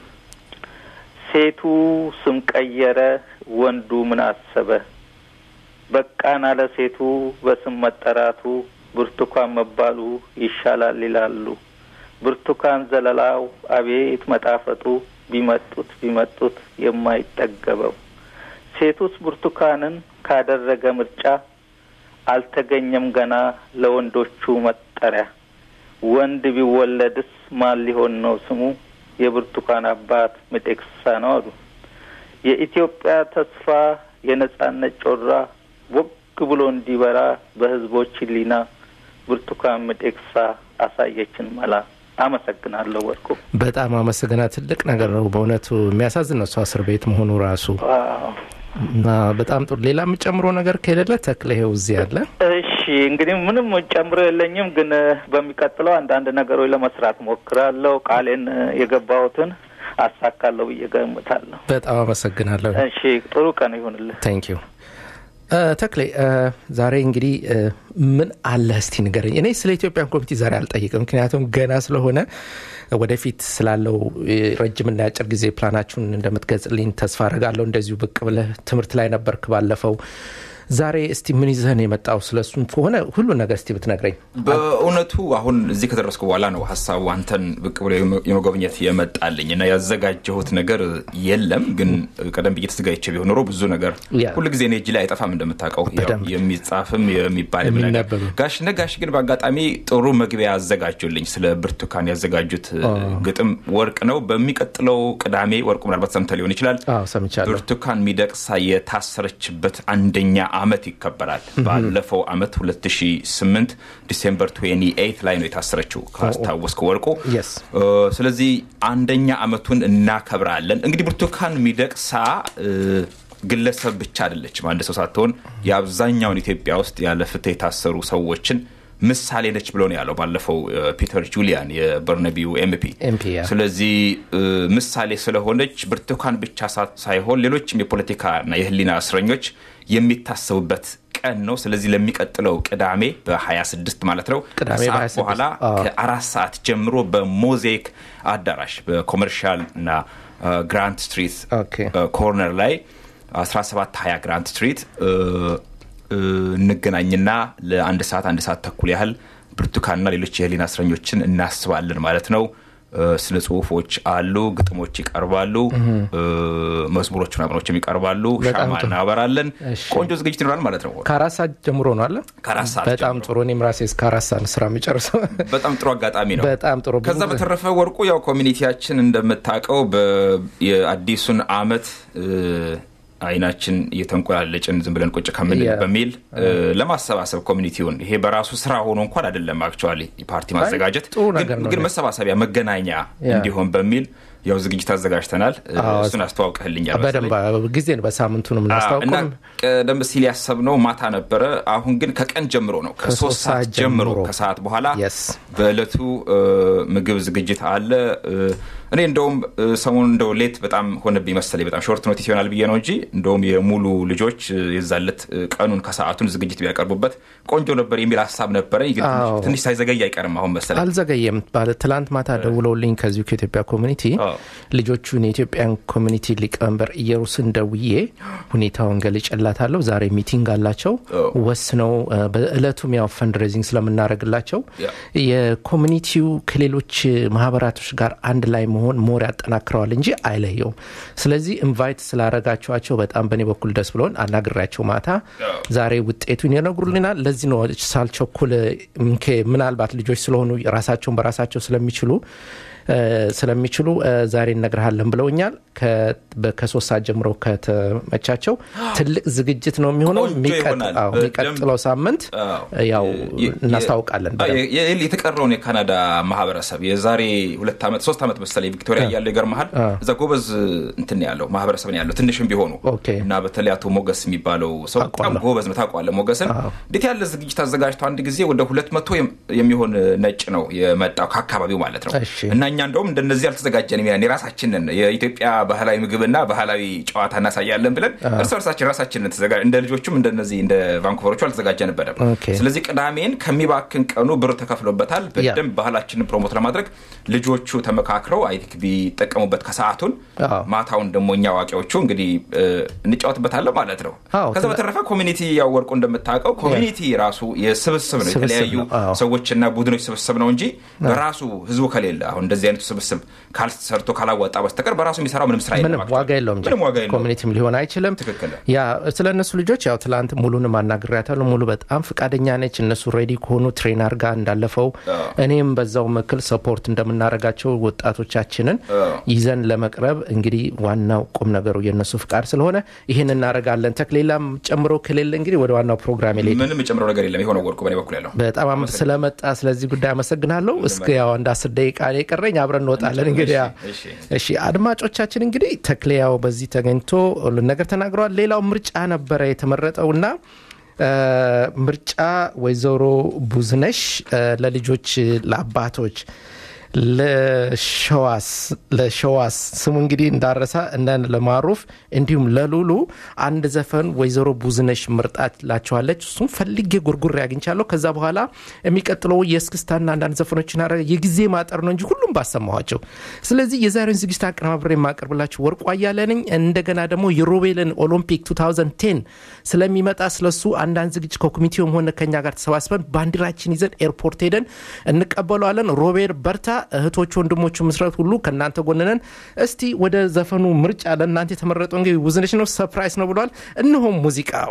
ሴቱ ስም ቀየረ፣ ወንዱ ምን አሰበ? በቃን አለ ሴቱ በስም መጠራቱ፣ ብርቱካን መባሉ ይሻላል ይላሉ። ብርቱካን ዘለላው አቤት መጣፈጡ፣ ቢመጡት ቢመጡት የማይጠገበው ሴቱስ ብርቱካንን ካደረገ ምርጫ አልተገኘም ገና ለወንዶቹ መጠሪያ። ወንድ ቢወለድስ ማን ሊሆን ነው ስሙ? የብርቱካን አባት ሚደቅሳ ነው አሉ። የኢትዮጵያ ተስፋ የነጻነት ጮራ ወግ ብሎ እንዲበራ በህዝቦች ሕሊና ብርቱካን ሚደቅሳ አሳየችን መላ። አመሰግናለሁ ወርቁ። በጣም አመሰግና። ትልቅ ነገር ነው በእውነቱ። የሚያሳዝን ነው እሷ እስር ቤት መሆኑ ራሱ ዋው። እና በጣም ጥሩ። ሌላ የምጨምሮ ነገር ከሌለ ተክለ ይኸው እዚህ አለ። እሺ እንግዲህ ምንም ጨምሮ የለኝም፣ ግን እ፣ በሚቀጥለው አንዳንድ ነገሮች ለመስራት ሞክራለሁ። ቃሌን እ፣ የገባሁትን አሳካለሁ ብዬ ገምታለሁ። በጣም አመሰግናለሁ። እሺ ጥሩ ቀን ይሁንልህ። ታንክ ዩ ተክሌ። እ፣ ዛሬ እንግዲህ እ፣ ምን አለ እስቲ ንገረኝ። እኔ ስለ ኢትዮጵያን ኮሚቴ ዛሬ አልጠይቅም፣ ምክንያቱም ገና ስለሆነ ወደፊት ስላለው እ፣ ረጅምና የአጭር ጊዜ ፕላናችሁን እንደምትገልጽልኝ ተስፋ አደርጋለሁ። እንደዚሁ ብቅ ብለህ ትምህርት ላይ ነበርክ ባለፈው። ዛሬ እስቲ ምን ይዘህን የመጣው ስለሱም ከሆነ ሁሉ ነገር እስቲ ብትነግረኝ። በእውነቱ አሁን እዚህ ከደረስኩ በኋላ ነው ሀሳቡ አንተን ብቅ ብሎ የመጎብኘት የመጣልኝ እና ያዘጋጀሁት ነገር የለም። ግን ቀደም ብዬ ተዘጋጅቼ ቢሆን ኖሮ ብዙ ነገር ያ። ሁልጊዜ እኔ እጅ ላይ አይጠፋም እንደምታውቀው፣ ያው በደንብ። የሚጻፍም የሚባልም ነገር የሚነበብም። ጋሽ ነጋሽ ግን በአጋጣሚ ጥሩ መግቢያ ያዘጋጁልኝ ስለ ብርቱካን ያዘጋጁት ግጥም ወርቅ ነው። በሚቀጥለው ቅዳሜ ወርቁ ምናልባት ሰምተህ ሊሆን ይችላል አዎ ሰምቻለሁ። ብርቱካን ሚደቅሳ የታሰረችበት አንደኛ አመት ይከበራል። ባለፈው አመት 2008 ዲሴምበር 28 ላይ ነው የታሰረችው ካስታወስክ ወርቁ። Yes. እ፣ ስለዚህ አንደኛ አመቱን እናከብራለን። እንግዲህ ብርቱካን ሚደቅሳ እ፣ ግለሰብ ብቻ አይደለችም፣ አንድ ሰው ሳትሆን የአብዛኛውን ኢትዮጵያ ውስጥ ያለ ፍትህ የታሰሩ ሰዎችን ምሳሌ ነች ብሎ ነው ያለው ባለፈው እ፣ ፒተር ጁሊያን የበርነቢው ኤምፒ ኤምፒ ያ። ስለዚህ እ፣ ምሳሌ ስለሆነች ብርቱካን ብቻ ሳ- ሳይሆን ሌሎችም የፖለቲካና የህሊና እስረኞች የሚታሰቡበት ቀን ነው። ስለዚህ ለሚቀጥለው ቅዳሜ በ26 ማለት ነው ቅዳሜ ከሰዓት በ26 በኋላ አዎ። ከአራት ሰዓት ጀምሮ በሞዛይክ አዳራሽ በኮመርሻል እና እ፣ ግራንት ስትሪት ኦኬ። እ፣ ኮርነር ላይ 1720 ግራንት ስትሪት እ፣ እ፣ እንገናኝና ለአንድ ሰዓት አንድ ሰዓት ተኩል ያህል ብርቱካንና ሌሎች የህሊና እስረኞችን እናስባለን ማለት ነው። እ፣ ስነ ጽሁፎች አሉ፣ ግጥሞች ይቀርባሉ፣ እ፣ መዝሙሮች ምናምኖችም ይቀርባሉ። በጣም ሻማ ጥሩ። እናበራለን። እሺ። ቆንጆ ዝግጅት ይኖራል ማለት ነው። ከአራት ሰዓት ጀምሮ ነው አለ። ከአራት ሰዓት በጣም ጀምሮ። ጥሩ። እኔም ራሴ እስከ አራት ሰዓት ስራ የሚጨርሰው በጣም ጥሩ አጋጣሚ ነው። በጣም ጥሩ። ከዛ ብዙ- በተረፈ ወርቁ ያው ኮሚኒቲያችን እንደምታውቀው በ- የአዲሱን አመት እ፣ አይናችን እየተንቆላለጭን ዝም ብለን ቁጭ ከምንል ያ። በሚል እ፣ ለማሰባሰብ ኮሚኒቲውን ይሄ በራሱ ስራ ሆኖ እንኳን አይደለም አክቹዋሊ ፓርቲ ማዘጋጀት ጥሩ ነገር ግን- ነው። ግን መሰባሰቢያ መገናኛ ያ። እንዲሆን በሚል ያው ዝግጅት አዘጋጅተናል እ፣ አዎ። እሱን አስተዋውቀህልኛል በደንብ መሰለኝ። ጊዜ ነው በሳምንቱ ነው እና የምናስታውቀው ቀደም ሲል ያሰብነው ማታ ነበረ። አሁን ግን ከቀን ጀምሮ ነው ከሶስት ሰዓት ጀምሮ ከሰዓት በኋላ Yes። በእለቱ እ፣ ምግብ ዝግጅት አለ። እ፣ እኔ እንደውም እ፣ ሰሞኑን እንደው ሌት በጣም ሆነብኝ መሰለኝ በጣም ሾርት ኖቲስ ይሆናል ብዬ ነው እንጂ እንደውም የሙሉ ልጆች እ፣ የዛለት እ፣ ቀኑን ከሰዓቱን ዝግጅት ቢያቀርቡበት ቆንጆ ነበር የሚል ሀሳብ ነበረኝ። ግን ትንሽ- አዎ። ትንሽ ሳይዘገይ አይቀርም አሁን መሰለኝ። አልዘገየም ባለ ትላንት ማታ ደውለውልኝ ከዚሁ ከኢትዮጵያ ኮሚኒቲ አዎ። ልጆቹን የኢትዮጵያን ኮሚኒቲ ሊቀመንበር ኢየሩስን ደውዬ ሁኔታውን ገልጬላታለሁ ዛሬ ሚቲንግ አላቸው አዎ። ወስነው እ፣ በእለቱም ያው ፈንድሬዚንግ ስለምናደርግላቸው ያ። የኮሚኒቲው ከሌሎች ማህበራቶች ጋር አንድ ላይ መሆን ሞር ያጠናክረዋል እንጂ አይለየውም ስለዚህ ኢንቫይት ስላረጋችኋቸው በጣም በእኔ በኩል ደስ ብሎን አናግሬያቸው ማታ ዛሬ ውጤቱን ይነግሩልናል ለዚህ ነው ሳልቸኩል ምኬ ምናልባት ልጆች ስለሆኑ ራሳቸውን በራሳቸው ስለሚችሉ እ፣ ስለሚችሉ እ፣ ዛሬ እነግርሃለን ብለውኛል ከ- በ- ከሶስት ሰዓት ጀምሮ ከተመቻቸው ትልቅ ዝግጅት ነው የሚሆነው ቆንጆ የሚቀጥ- ይሆናል። አዎ፣ በደንብ- የሚቀጥለው ሳምንት አዎ። ያው የ- እናስታውቃለን የ- በደንብ። የ- የ- የተቀረውን የካናዳ ማህበረሰብ የዛሬ ሁለት ዓመት ሶስት ዓመት መሰለኝ ቪክቶሪያ እያለው ይገርመሃል እዛ ጎበዝ እንትን ያለው ማህበረሰብ ነው ያለው ትንሽም ቢሆኑ ኦኬ። እና በተለይ አቶ ሞገስ የሚባለው ሰው በጣም ታውቀዋለሁ። ጎበዝ ነው ታውቀዋለህ ሞገስን አዎ። እንዴት ያለ ዝግጅት አዘጋጅቶ አንድ ጊዜ ወደ ሁለት መቶ የሚሆን ነጭ ነው የመጣው ከአካባቢው ማለት ነው እሺ። እና እኛ እንደውም እንደነዚህ አልተዘጋጀንም ያን የራሳችንን የኢትዮጵያ ባህላዊ ምግብና ባህላዊ ጨዋታ እናሳያለን ብለን እርስ በርሳችን ራሳችንን ተዘጋ- እንደ ልጆቹም እንደነዚህ እንደ ቫንኩቨሮቹ አልተዘጋጀንበትም ኦኬ። ስለዚህ ቅዳሜን ከሚባክን ቀኑ ብር ተከፍሎበታል በደንብ ባህላችንን ፕሮሞት ለማድረግ ልጆቹ ተመካክረው አይ ቲንክ ቢጠቀሙበት ከሰዓቱን አዎ። ማታውን ደግሞ እኛ አዋቂዎቹ እንግዲህ እ፣ እንጫወትበታለን ማለት ነው አዎ፣ ከዛ ትለ- በተረፈ ኮሚኒቲ ያወርቁ እንደምታውቀው ኮሚኒቲ ራሱ የስብስብ ነው ስብስብ የተለያዩ ነው፣ አዎ። ሰዎችና ቡድኖች ስብስብ ነው እንጂ በራሱ ህዝቡ ከሌለ አሁን እንደዚህ አይነቱ ስብስብ ካልሰርቶ ካላዋጣ በስተቀር በራሱ የሚሰራው ምንም ስራ ምንም የለም ዋጋ የለውም እንጂ ምንም ዋጋ የለውም ኮሚኒቲም ሊሆን አይችልም ትክክል። ያ ስለ እነሱ ልጆች ያው ትላንት ሙሉንም አናግሬያታለሁ ሙሉ በጣም ፍቃደኛ ነች እነሱ ሬዲ ከሆኑ ትሬነር ጋር እንዳለፈው አዎ። እኔም በዛው መክል ሰፖርት እንደምናደርጋቸው ወጣቶቻችንን አዎ። ይዘን ለመቅረብ እንግዲህ ዋናው ቁም ነገሩ የእነሱ ፍቃድ ስለሆነ ይህን እናደርጋለን ተክሌላም ጨምሮ ከሌለ እንግዲህ ወደ ዋናው ፕሮግራም ሌ ምንም የጨምረው ነገር የለም የሆነ ወርቁ በኔ በኩል ያለው በጣም አመ- ስለመጣ ስለዚህ ጉዳይ አመሰግናለሁ እስከ ያው አንድ አስር ደቂቃ ነው የቀረኝ አብረን እንወጣለን እንግዲህ ያ- እሺ፣ እሺ አድማጮቻችን እንግዲህ ተክሌ ያው በዚህ ተገኝቶ ሁሉን ነገር ተናግረዋል ሌላው ምርጫ ነበረ የተመረጠውና እ፣ ምርጫ ወይዘሮ ቡዝነሽ እ፣ ለልጆች ለአባቶች ለሸዋስ ለሸዋስ ስሙ እንግዲህ እንዳረሳ እነ ለማሩፍ እንዲሁም ለሉሉ አንድ ዘፈን ወይዘሮ ቡዝነሽ ምርጣላቸዋለች እሱም ፈልጌ ጉርጉር ያግኝቻለሁ ከዛ በኋላ የሚቀጥለው የእስክስታና አንዳንድ ዘፈኖችን አረ የጊዜ ማጠር ነው እንጂ ሁሉም ባሰማኋቸው ስለዚህ የዛሬውን ዝግጅት አቀነባብሬ የማቀርብላችሁ ወርቁ አያለ ነኝ እንደገና ደግሞ የሮቤልን ኦሎምፒክ 2010 ስለሚመጣ ስለሱ አንዳንድ ዝግጅት ከኮሚቴውም ሆነ ከኛ ጋር ተሰባስበን ባንዲራችን ይዘን ኤርፖርት ሄደን እንቀበለዋለን ሮቤል በርታ እህቶቹ ወንድሞቹ ምስረት ሁሉ ከእናንተ ጎንነን እስቲ ወደ ዘፈኑ ምርጫ ለእናንተ የተመረጠው እንግዲህ ውዝነች ነው ሰፕራይዝ ነው ብሏል እነሆም ሙዚቃው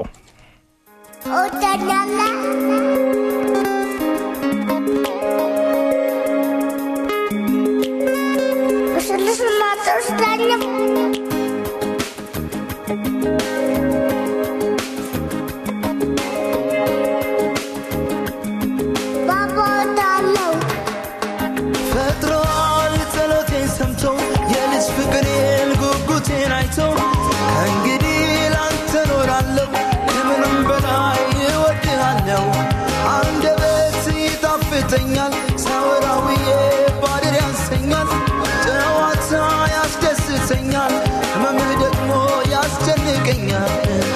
ፈጥሯል ጸሎቴን ሰምቶ የልጅ ፍቅሬን ጉጉቴን አይቶ ከእንግዲህ ላንተ ኖራለሁ ከምንም በላይ እወድሃለሁ አንደበት ይጣፍጠኛል ሳወራውዬ ባድር ያንሰኛል ጨዋታ ያስደስተኛል ህመምህ ደግሞ ያስጨንቀኛል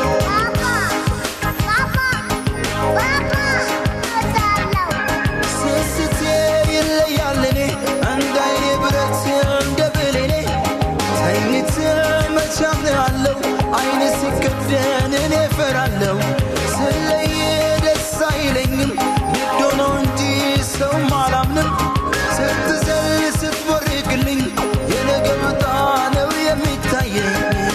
ስስቴ ይለያል እኔ እንደ አይኔ ብረት እንደ ብሌኔ ተኝተ መቻምናለሁ አይነ ሲከደን እኔ ፈራለሁ ስለየ ደስ አይለኝም ንዶ ነው እንጂ ሰው አላምንም ስትዘል ስትቦርቅልኝ የነገ ዕጣ ነው የሚታየኝ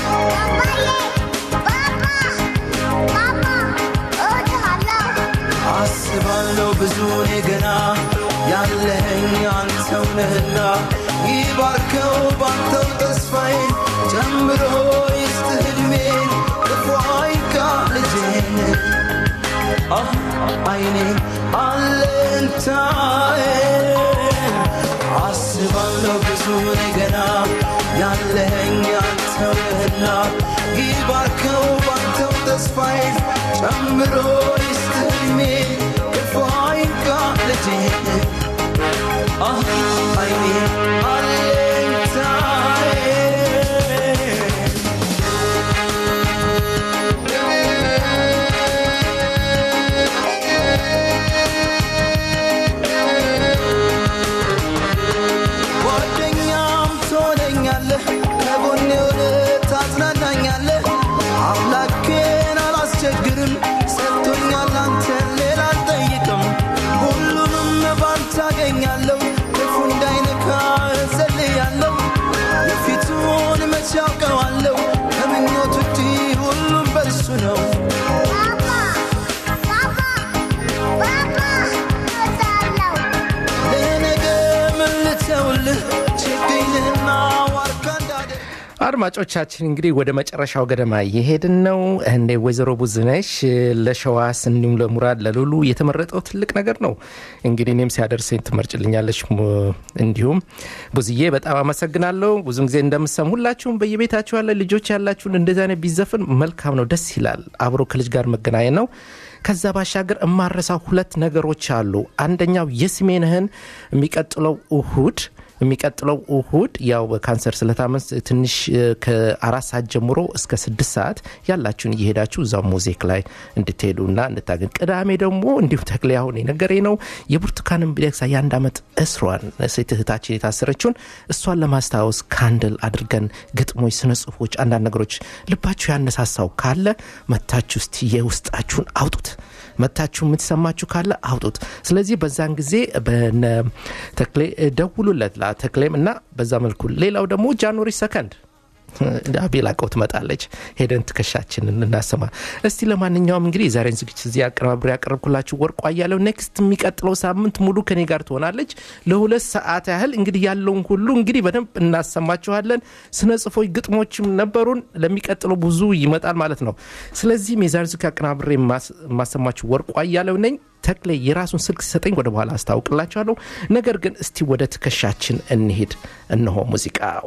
አስባለሁ ብዙ እኔ ገና ያለኸኝ አንተው ነህና ይባርከው ባንተው ተስፋዬን ጨምሮ ይስጥህ ዕድሜን ክፉ አይንካ ልጄን አህ አይኔ አለንታዬ አስባለሁ ብዙ እኔ ገና ያለኸኝ አንተው ነህና ይባርከው ባንተው ተስፋዬን ጨምሮ ይስጥ ዕድሜ ክፉ አይንካ ልጄ አህ አይኔ አለኝታዬ ጓደኛም ትሆነኛለህ ከጎኔ ሆነ ታጽናናኛለህ አምላኬን አላስቸግርም ሰጥቶኛል አንተን ሌላ አልጠይቅም ሁሉንም ባንተ አገኛለሁ ክፉ እንዳይነካ እጸልያለሁ የፊቱን መቼ ያውቀዋለሁ ከምኞት ውጪ ሁሉም በእርሱ ነው ለነገ ምን ልተውልህ ችግኝህና ዋርካ እንዳደ አድማጮቻችን እንግዲህ ወደ መጨረሻው ገደማ እየሄድን ነው። እንደ ወይዘሮ ቡዝነሽ ለሸዋስ እንዲሁም ለሙራድ ለሉሉ የተመረጠው ትልቅ ነገር ነው። እንግዲህ እኔም ሲያደርሰኝ ትመርጭልኛለች። ሙ- እንዲሁም ቡዝዬ በጣም አመሰግናለሁ። ብዙን ጊዜ እንደምሰም ሁላችሁም በየቤታችሁ ያለ ልጆች ያላችሁን እንደዚህ አይነት ቢዘፍን መልካም ነው፣ ደስ ይላል። አብሮ ከልጅ ጋር መገናኘት ነው። ከዛ ባሻገር እማረሳው ሁለት ነገሮች አሉ። አንደኛው የስሜንህን የሚቀጥለው እሁድ የሚቀጥለው እሁድ ያው በካንሰር ስለታመን ትንሽ እ፣ ከአራት ሰዓት ጀምሮ እስከ ስድስት ሰዓት ያላችሁን እየሄዳችሁ እዛው ሙዚክ ላይ እንድትሄዱና እንድታገኝ። ቅዳሜ ደግሞ እንዲሁም ተክሌ አሁን የነገሬ ነው የብርቱካንን ሚደቅሳ የአንድ ዓመት እስሯን ሴት እህታችን የታሰረችውን እሷን ለማስታወስ ካንድል አድርገን ግጥሞች፣ ስነ ጽሁፎች፣ አንዳንድ ነገሮች ልባችሁ ያነሳሳው ካለ መታችሁ እስቲ የውስጣችሁን አውጡት። መታችሁ የምትሰማችሁ ካለ አውጡት። ስለዚህ በዛን ጊዜ በነ ተክሌ ደውሉለት ተክሌም እና በዛ መልኩ ሌላው ደግሞ ጃንዋሪ ሰከንድ አቤል አቀው ትመጣለች። ሄደን ትከሻችንን እናሰማ። እስቲ ለማንኛውም እንግዲህ የዛሬን ዝግጅት እዚህ አቀናብሬ ያቀረብኩላችሁ ወርቋ እያለው ኔክስት የሚቀጥለው ሳምንት ሙሉ ከኔ ጋር ትሆናለች ለሁለት ሰዓት ያህል እንግዲህ ያለውን ሁሉ እንግዲህ በደንብ እናሰማችኋለን። ስነ ጽፎች ግጥሞችም ነበሩን። ለሚቀጥለው ብዙ ይመጣል ማለት ነው። ስለዚህም የዛሬን ዝግጅት አቀናብሬ የማስ- የማሰማችሁ ወርቋ እያለው ነኝ። ተክሌ የራሱን ስልክ ሲሰጠኝ ወደ በኋላ አስታውቅላችኋለሁ። ነገር ግን እስቲ ወደ ትከሻችን እንሄድ። እነሆ ሙዚቃው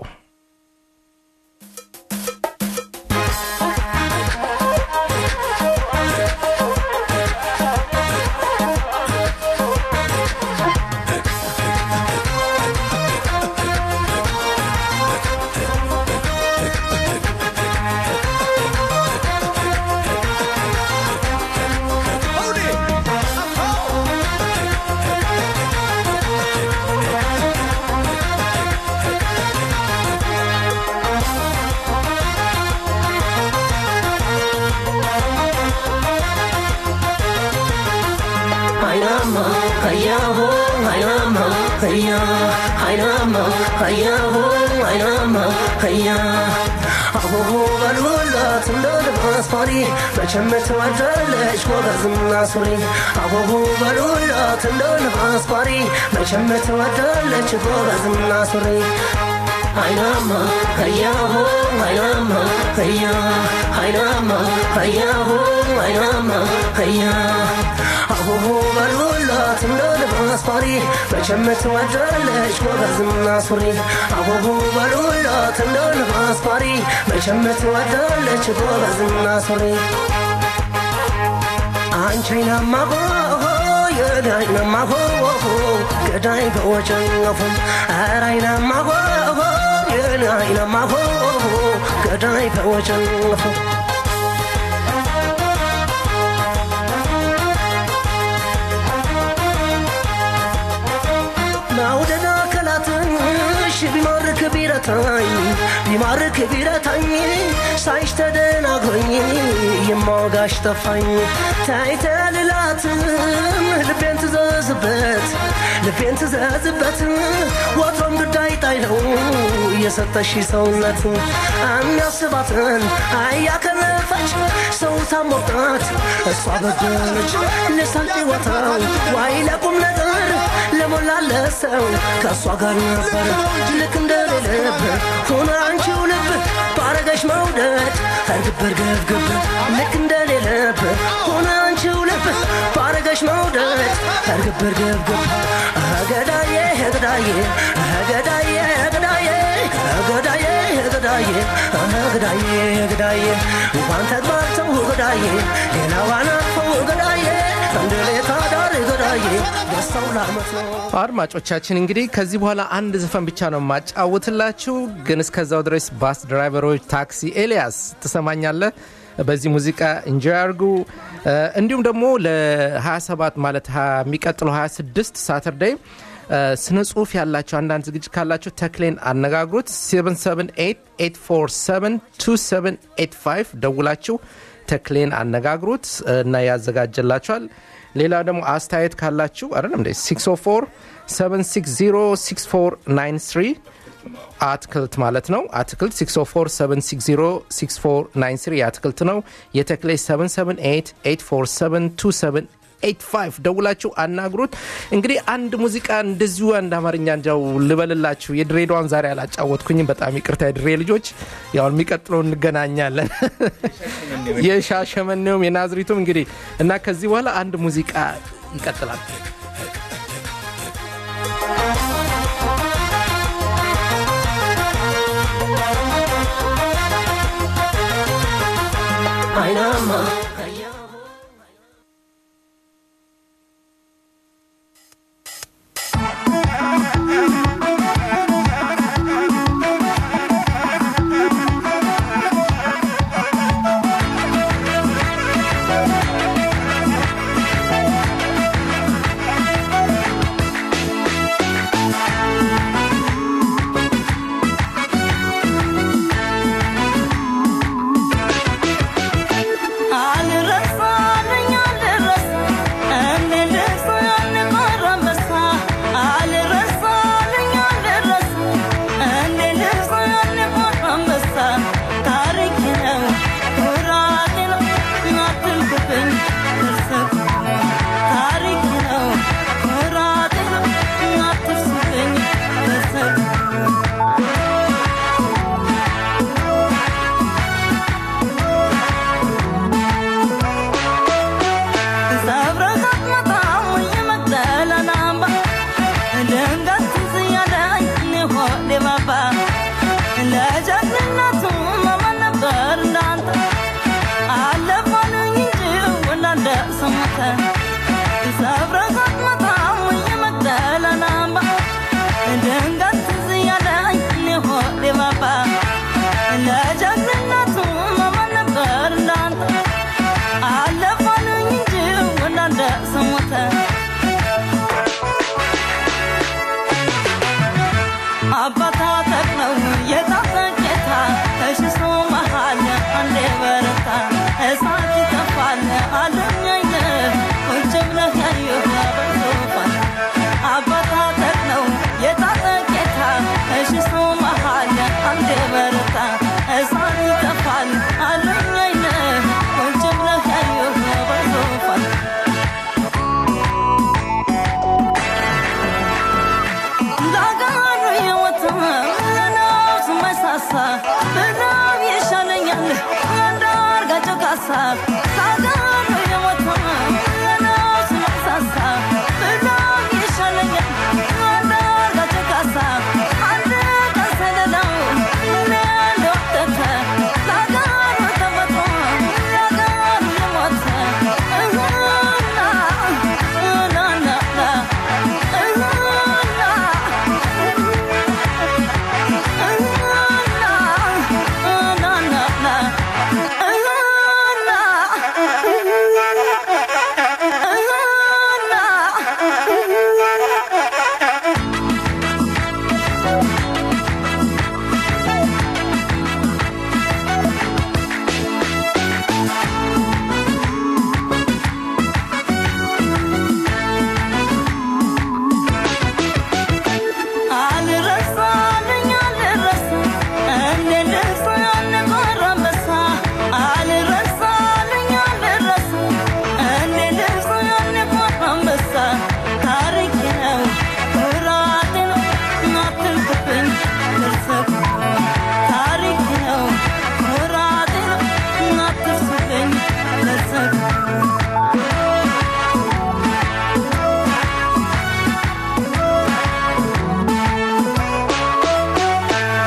Haynama, hayaho, haynama, haya, haynama, hayaho, haynama, haya. አቦሆ በልወላት እንደ ልባስ ፓሪ መቼም ትወዳለች ጎበዝና ሱሪ አቦሆ በልወላት እንደ ልባስ ፓሪ መቼም ትወዳለች ጎበዝና ሱሪ አይናማ ህያሆ አይናማ ህያ አይናማ ህያሆ አይናማ ህያ አቦሆ በልወላት እንደ ልባስ ፓሪ መቼም ትወዳለች ጎበዝና ሱሪ አቦሆ በልወላት እንደ ልባስ ፓሪ መቼም ትወዳለች ጎበዝና ሱሪ አንቺ አይናማ ሆ የዳይ ናማ ሆ ገዳይ በወጨነፉ ኧረ አይናማ ሆ የዳይ ናማ ሆ ገዳይ በወጨነፉ መውደድ አካላትሽ ቢማርክ ቢረታኝ ቢማርክ ቢረታኝ ሳይሽ ተደናግሮኝ የማወጋሽ ጠፋኝ ታይተልላትም ልቤን ትዘዝበት ልቤን ትዘዝበት ወትሮም ግዳይ ጣይ ነው የሰጠሽ ሰውነት የሚያስባትን አያከረፈች ሰው ታሞቃት እሷ በደለች ልሳቅ ወታው ዋይ ለቁም ነገር ለሞላለት ሰው ከእሷ ጋር ነበር ልክ እንደሌለብ ሆነ አንቺው ልብ ባረገሽ መውደድ እርግብ እርግብ ግብ ልክ እንደሌለብ ሆነ አንቺ ባንቺው ልብ ባረገሽ መውደድ እርግብ እርግብ ግብ ገዳዬ ገዳዬ ገዳዬ ገዳዬ ገዳዬ ገዳዬ ገዳዬ ገዳዬ እንኳን ተግባብተው ገዳዬ ሌላዋን አቅፈው ገዳዬ እንደ ሌታ ዳር ገዳዬ ደስታው ላመት ነው አድማጮቻችን እንግዲህ ከዚህ በኋላ አንድ ዘፈን ብቻ ነው የማጫውትላችሁ ግን እስከዛው ድረስ ባስ ድራይቨሮች ታክሲ ኤልያስ ትሰማኛለህ በዚህ ሙዚቃ እንጆይ አርጉ እንዲሁም ደግሞ ለ27 ማለት ሀ- የሚቀጥለው 26 ሳተርዳይ ስነ ጽሁፍ ያላቸው አንዳንድ ዝግጅት ካላቸው ተክሌን አነጋግሩት 778 ደውላችሁ ተክሌን አነጋግሩት እና ያዘጋጀላችኋል ሌላ ደግሞ አስተያየት ካላችሁ አይደለም እንደ 604 760 6493 አትክልት ማለት ነው አትክልት 604 የአትክልት ነው የተክሌ 778 ደውላችሁ አናግሩት እንግዲህ አንድ ሙዚቃ እንደዚሁ አንድ አማርኛ እንጃው ልበልላችሁ የድሬዳዋን ዛሬ አላጫወትኩኝም በጣም ይቅርታ የድሬ ልጆች ያው የሚቀጥለው እንገናኛለን የሻሸመኔውም የናዝሪቱም እንግዲህ እና ከዚህ በኋላ አንድ ሙዚቃ ይቀጥላል አይናማ አልረሳልኝ አልረሳ እኔ ልርሳ ያንቆረመሳ አልረሳልኝ አልረሳ እኔ ልርሳ ያንቆረመሳ ታሪክ ነው ኩራቴ ነው አትንኩብኝ እርስኩ ታሪክ ነው ኩራቴ ነው አትርሱብኝ እርስኩ ሰብረታት መጣሙ የመቅደላን አምባ ድንገት ትዝ ያለኝ እኔ ሆዴ ባባ ለጀግንነቱ ማማን ነበር እንዳንተ አለፋልኝ እንጂ ወላደ ሰሞተ ሰብረታት መጣሙ የመቅደላን አምባ ድንገት ትዝ ያለኝ እኔ ሆዴ ባባ ለጀግንነቱ ማማን ነበር እንዳንተ አለፋልኝ እንጂ ወላደ ሰሞተ አባታ ተክለው የታጠቄታ ተሽሶ መሃል አንዴ በረታ እሳት ይጠፋል አለኛይነ ቁጭ ብለህ ያየሁ በሶፋ አባታ ተክለው የታጠቄታ ተሽሶ መሃል አንዴ በረታ እሳት ይጠፋል አለኛይነ ቁጭ ብለህ ያየሁ በሶፋ ላጋሩ የወጣ ለነፍስ መሳሳ ብናብ ይሻለኛል እንዳርጋቸው ካሳ ላጋሩ የወጣ ለነፍስ መሳሳ ብናብ ይሻለኛል እንዳርጋቸው ካሳ አንድ ቀን ሰለላው ለንደወተተ ላጋሩ ተመቶ ላጋሩ የሞተ እህና ናናና እህና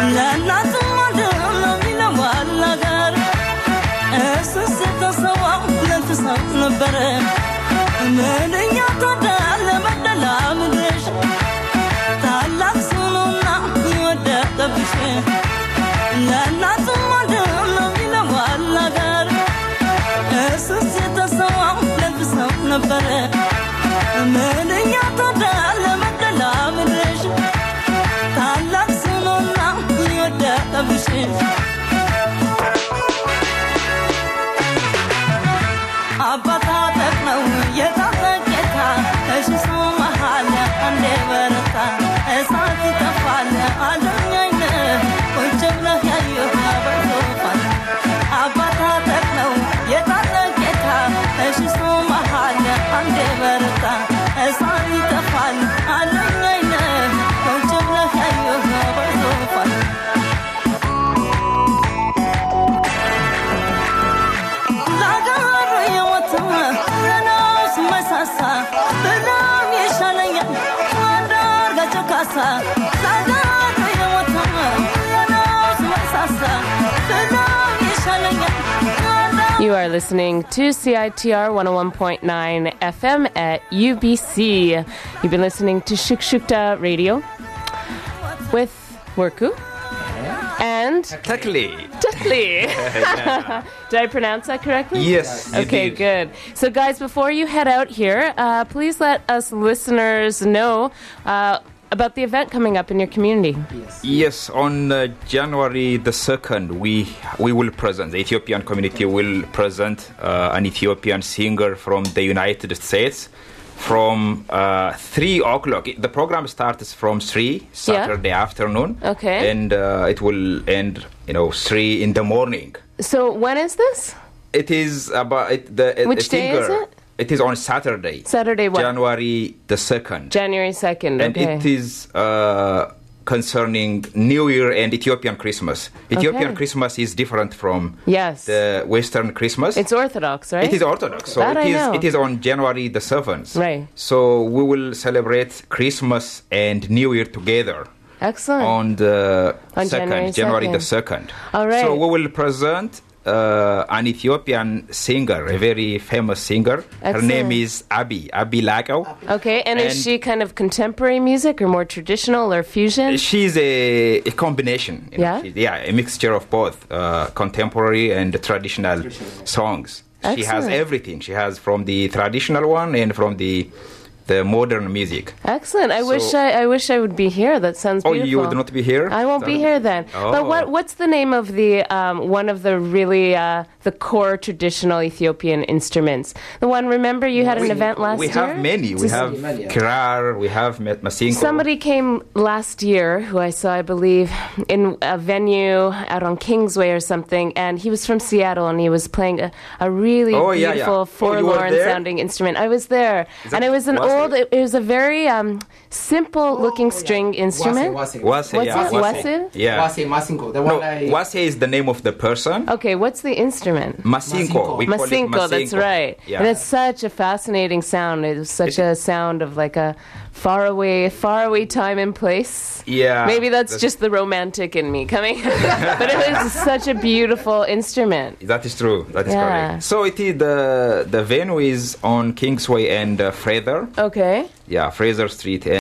ለእናቱም ወንድም ነው የሚለው አላገር እሱስ የተሰዋው ለፍሰው ነበረ ምንኛ ታደለ በደላ ምድርሽ ታላቅ ስኑና የወደቀብሽ ለእናቱም ወንድም ነው የሚለው አላገር እሱስ የተሰዋው ለፍሰው ነበረ ምንኛ ታደለ በደላ ምድርሽ ታላቅ ስኑና የወደቀብሽ አባታ ጠቅመው የታጠቄታ እሺ ሰው መሃል አንዴ በረታ እሳት ይጠፋል አለኛይነ ቁጭ ብለህ ያየሁ በሶፋል አባታ ጠቅመው የታጠቄታ እሺ ሰው መሃል አንዴ በረታ እሳት ይጠፋል አለኛይነ ቁጭ ብለህ ያየሁ በሶፋል ለአገሩ የሞተ ለነፍስ መሳሳ በጣም ይሻለኛል አንዳርጋቸው ካሳ ለአገሩ የሞተ ለነፍስ መሳሳ በጣም ይሻለኛል You are listening to CITR 101.9 FM at UBC. You've been listening to Shukshukta Radio with Worku and Tekli. Dudley. Did I pronounce that correctly? Yes, you Okay, did. good. So, guys, before you head out here, uh, please let us listeners know uh, about the event coming up in your community. Yes, on uh, January the 2nd, we, we will present, the Ethiopian community will present uh, an Ethiopian singer from the United States from uh, 3 o'clock. The program starts from 3 Saturday afternoon. Okay. And uh, it will end, you know, 3 in the morning. So, when is this? It is about it, the a- Which a day is singer. it? It is on Saturday. Saturday what? January the 2nd. January 2nd. and okay. it is uh, concerning New Year and Ethiopian Christmas. Ethiopian Okay. Christmas is different from Yes. the Western Christmas. It's Orthodox, right? It is Orthodox, so That it I is know. it is on January the seventh. Right. So we will celebrate Christmas and New Year together Excellent. on the On second January January, the 2nd. second. All right. So we will present uh, an Ethiopian singer, a very famous singer. Her name Excellent. is Abi Abi Lagao. Okay, and, is And- she kind of contemporary music or more traditional or fusion? She's a, a combination. you know. Yeah? She's- yeah, a mixture of both uh, contemporary and traditional songs. She has Excellent. everything. She has from the traditional one and from the the modern music. Excellent. I wish So- I, I wish I would be here. That sounds Oh, beautiful. you would not be here? I won't be Sorry. here then. But Oh. what what's the name of the um, one of the really uh, the core traditional Ethiopian instruments? The one. Remember, you had an event last we year. have many. We Just- have kirar. We have ma- masinko. Somebody came last year who I saw, I believe, in a venue out on Kingsway or something, and he was from Seattle and he was playing a, a really Oh, yeah, yeah. beautiful Oh, you were forlorn there? sounding instrument. I was there, Is and that it was an Wase? old. It, it was a very um, simple looking string instrument. Wase, What's yeah, it? Wase. Wase? Yeah. Wase Masinko, the No, one I... Wase is the name of the person. Okay, what's the instrument? Masinko. We call it Masinko, that's Masinko. right. Yeah. And it's such a fascinating sound. It was such a sound of like a far away, far away time and place. Yeah, Maybe that's, that's- just the romantic in me coming. but it was such a beautiful instrument. That is true. That is Yeah. correct. So it is the the venue is on Kingsway and uh, Fraser. Okay. Yeah, Fraser Street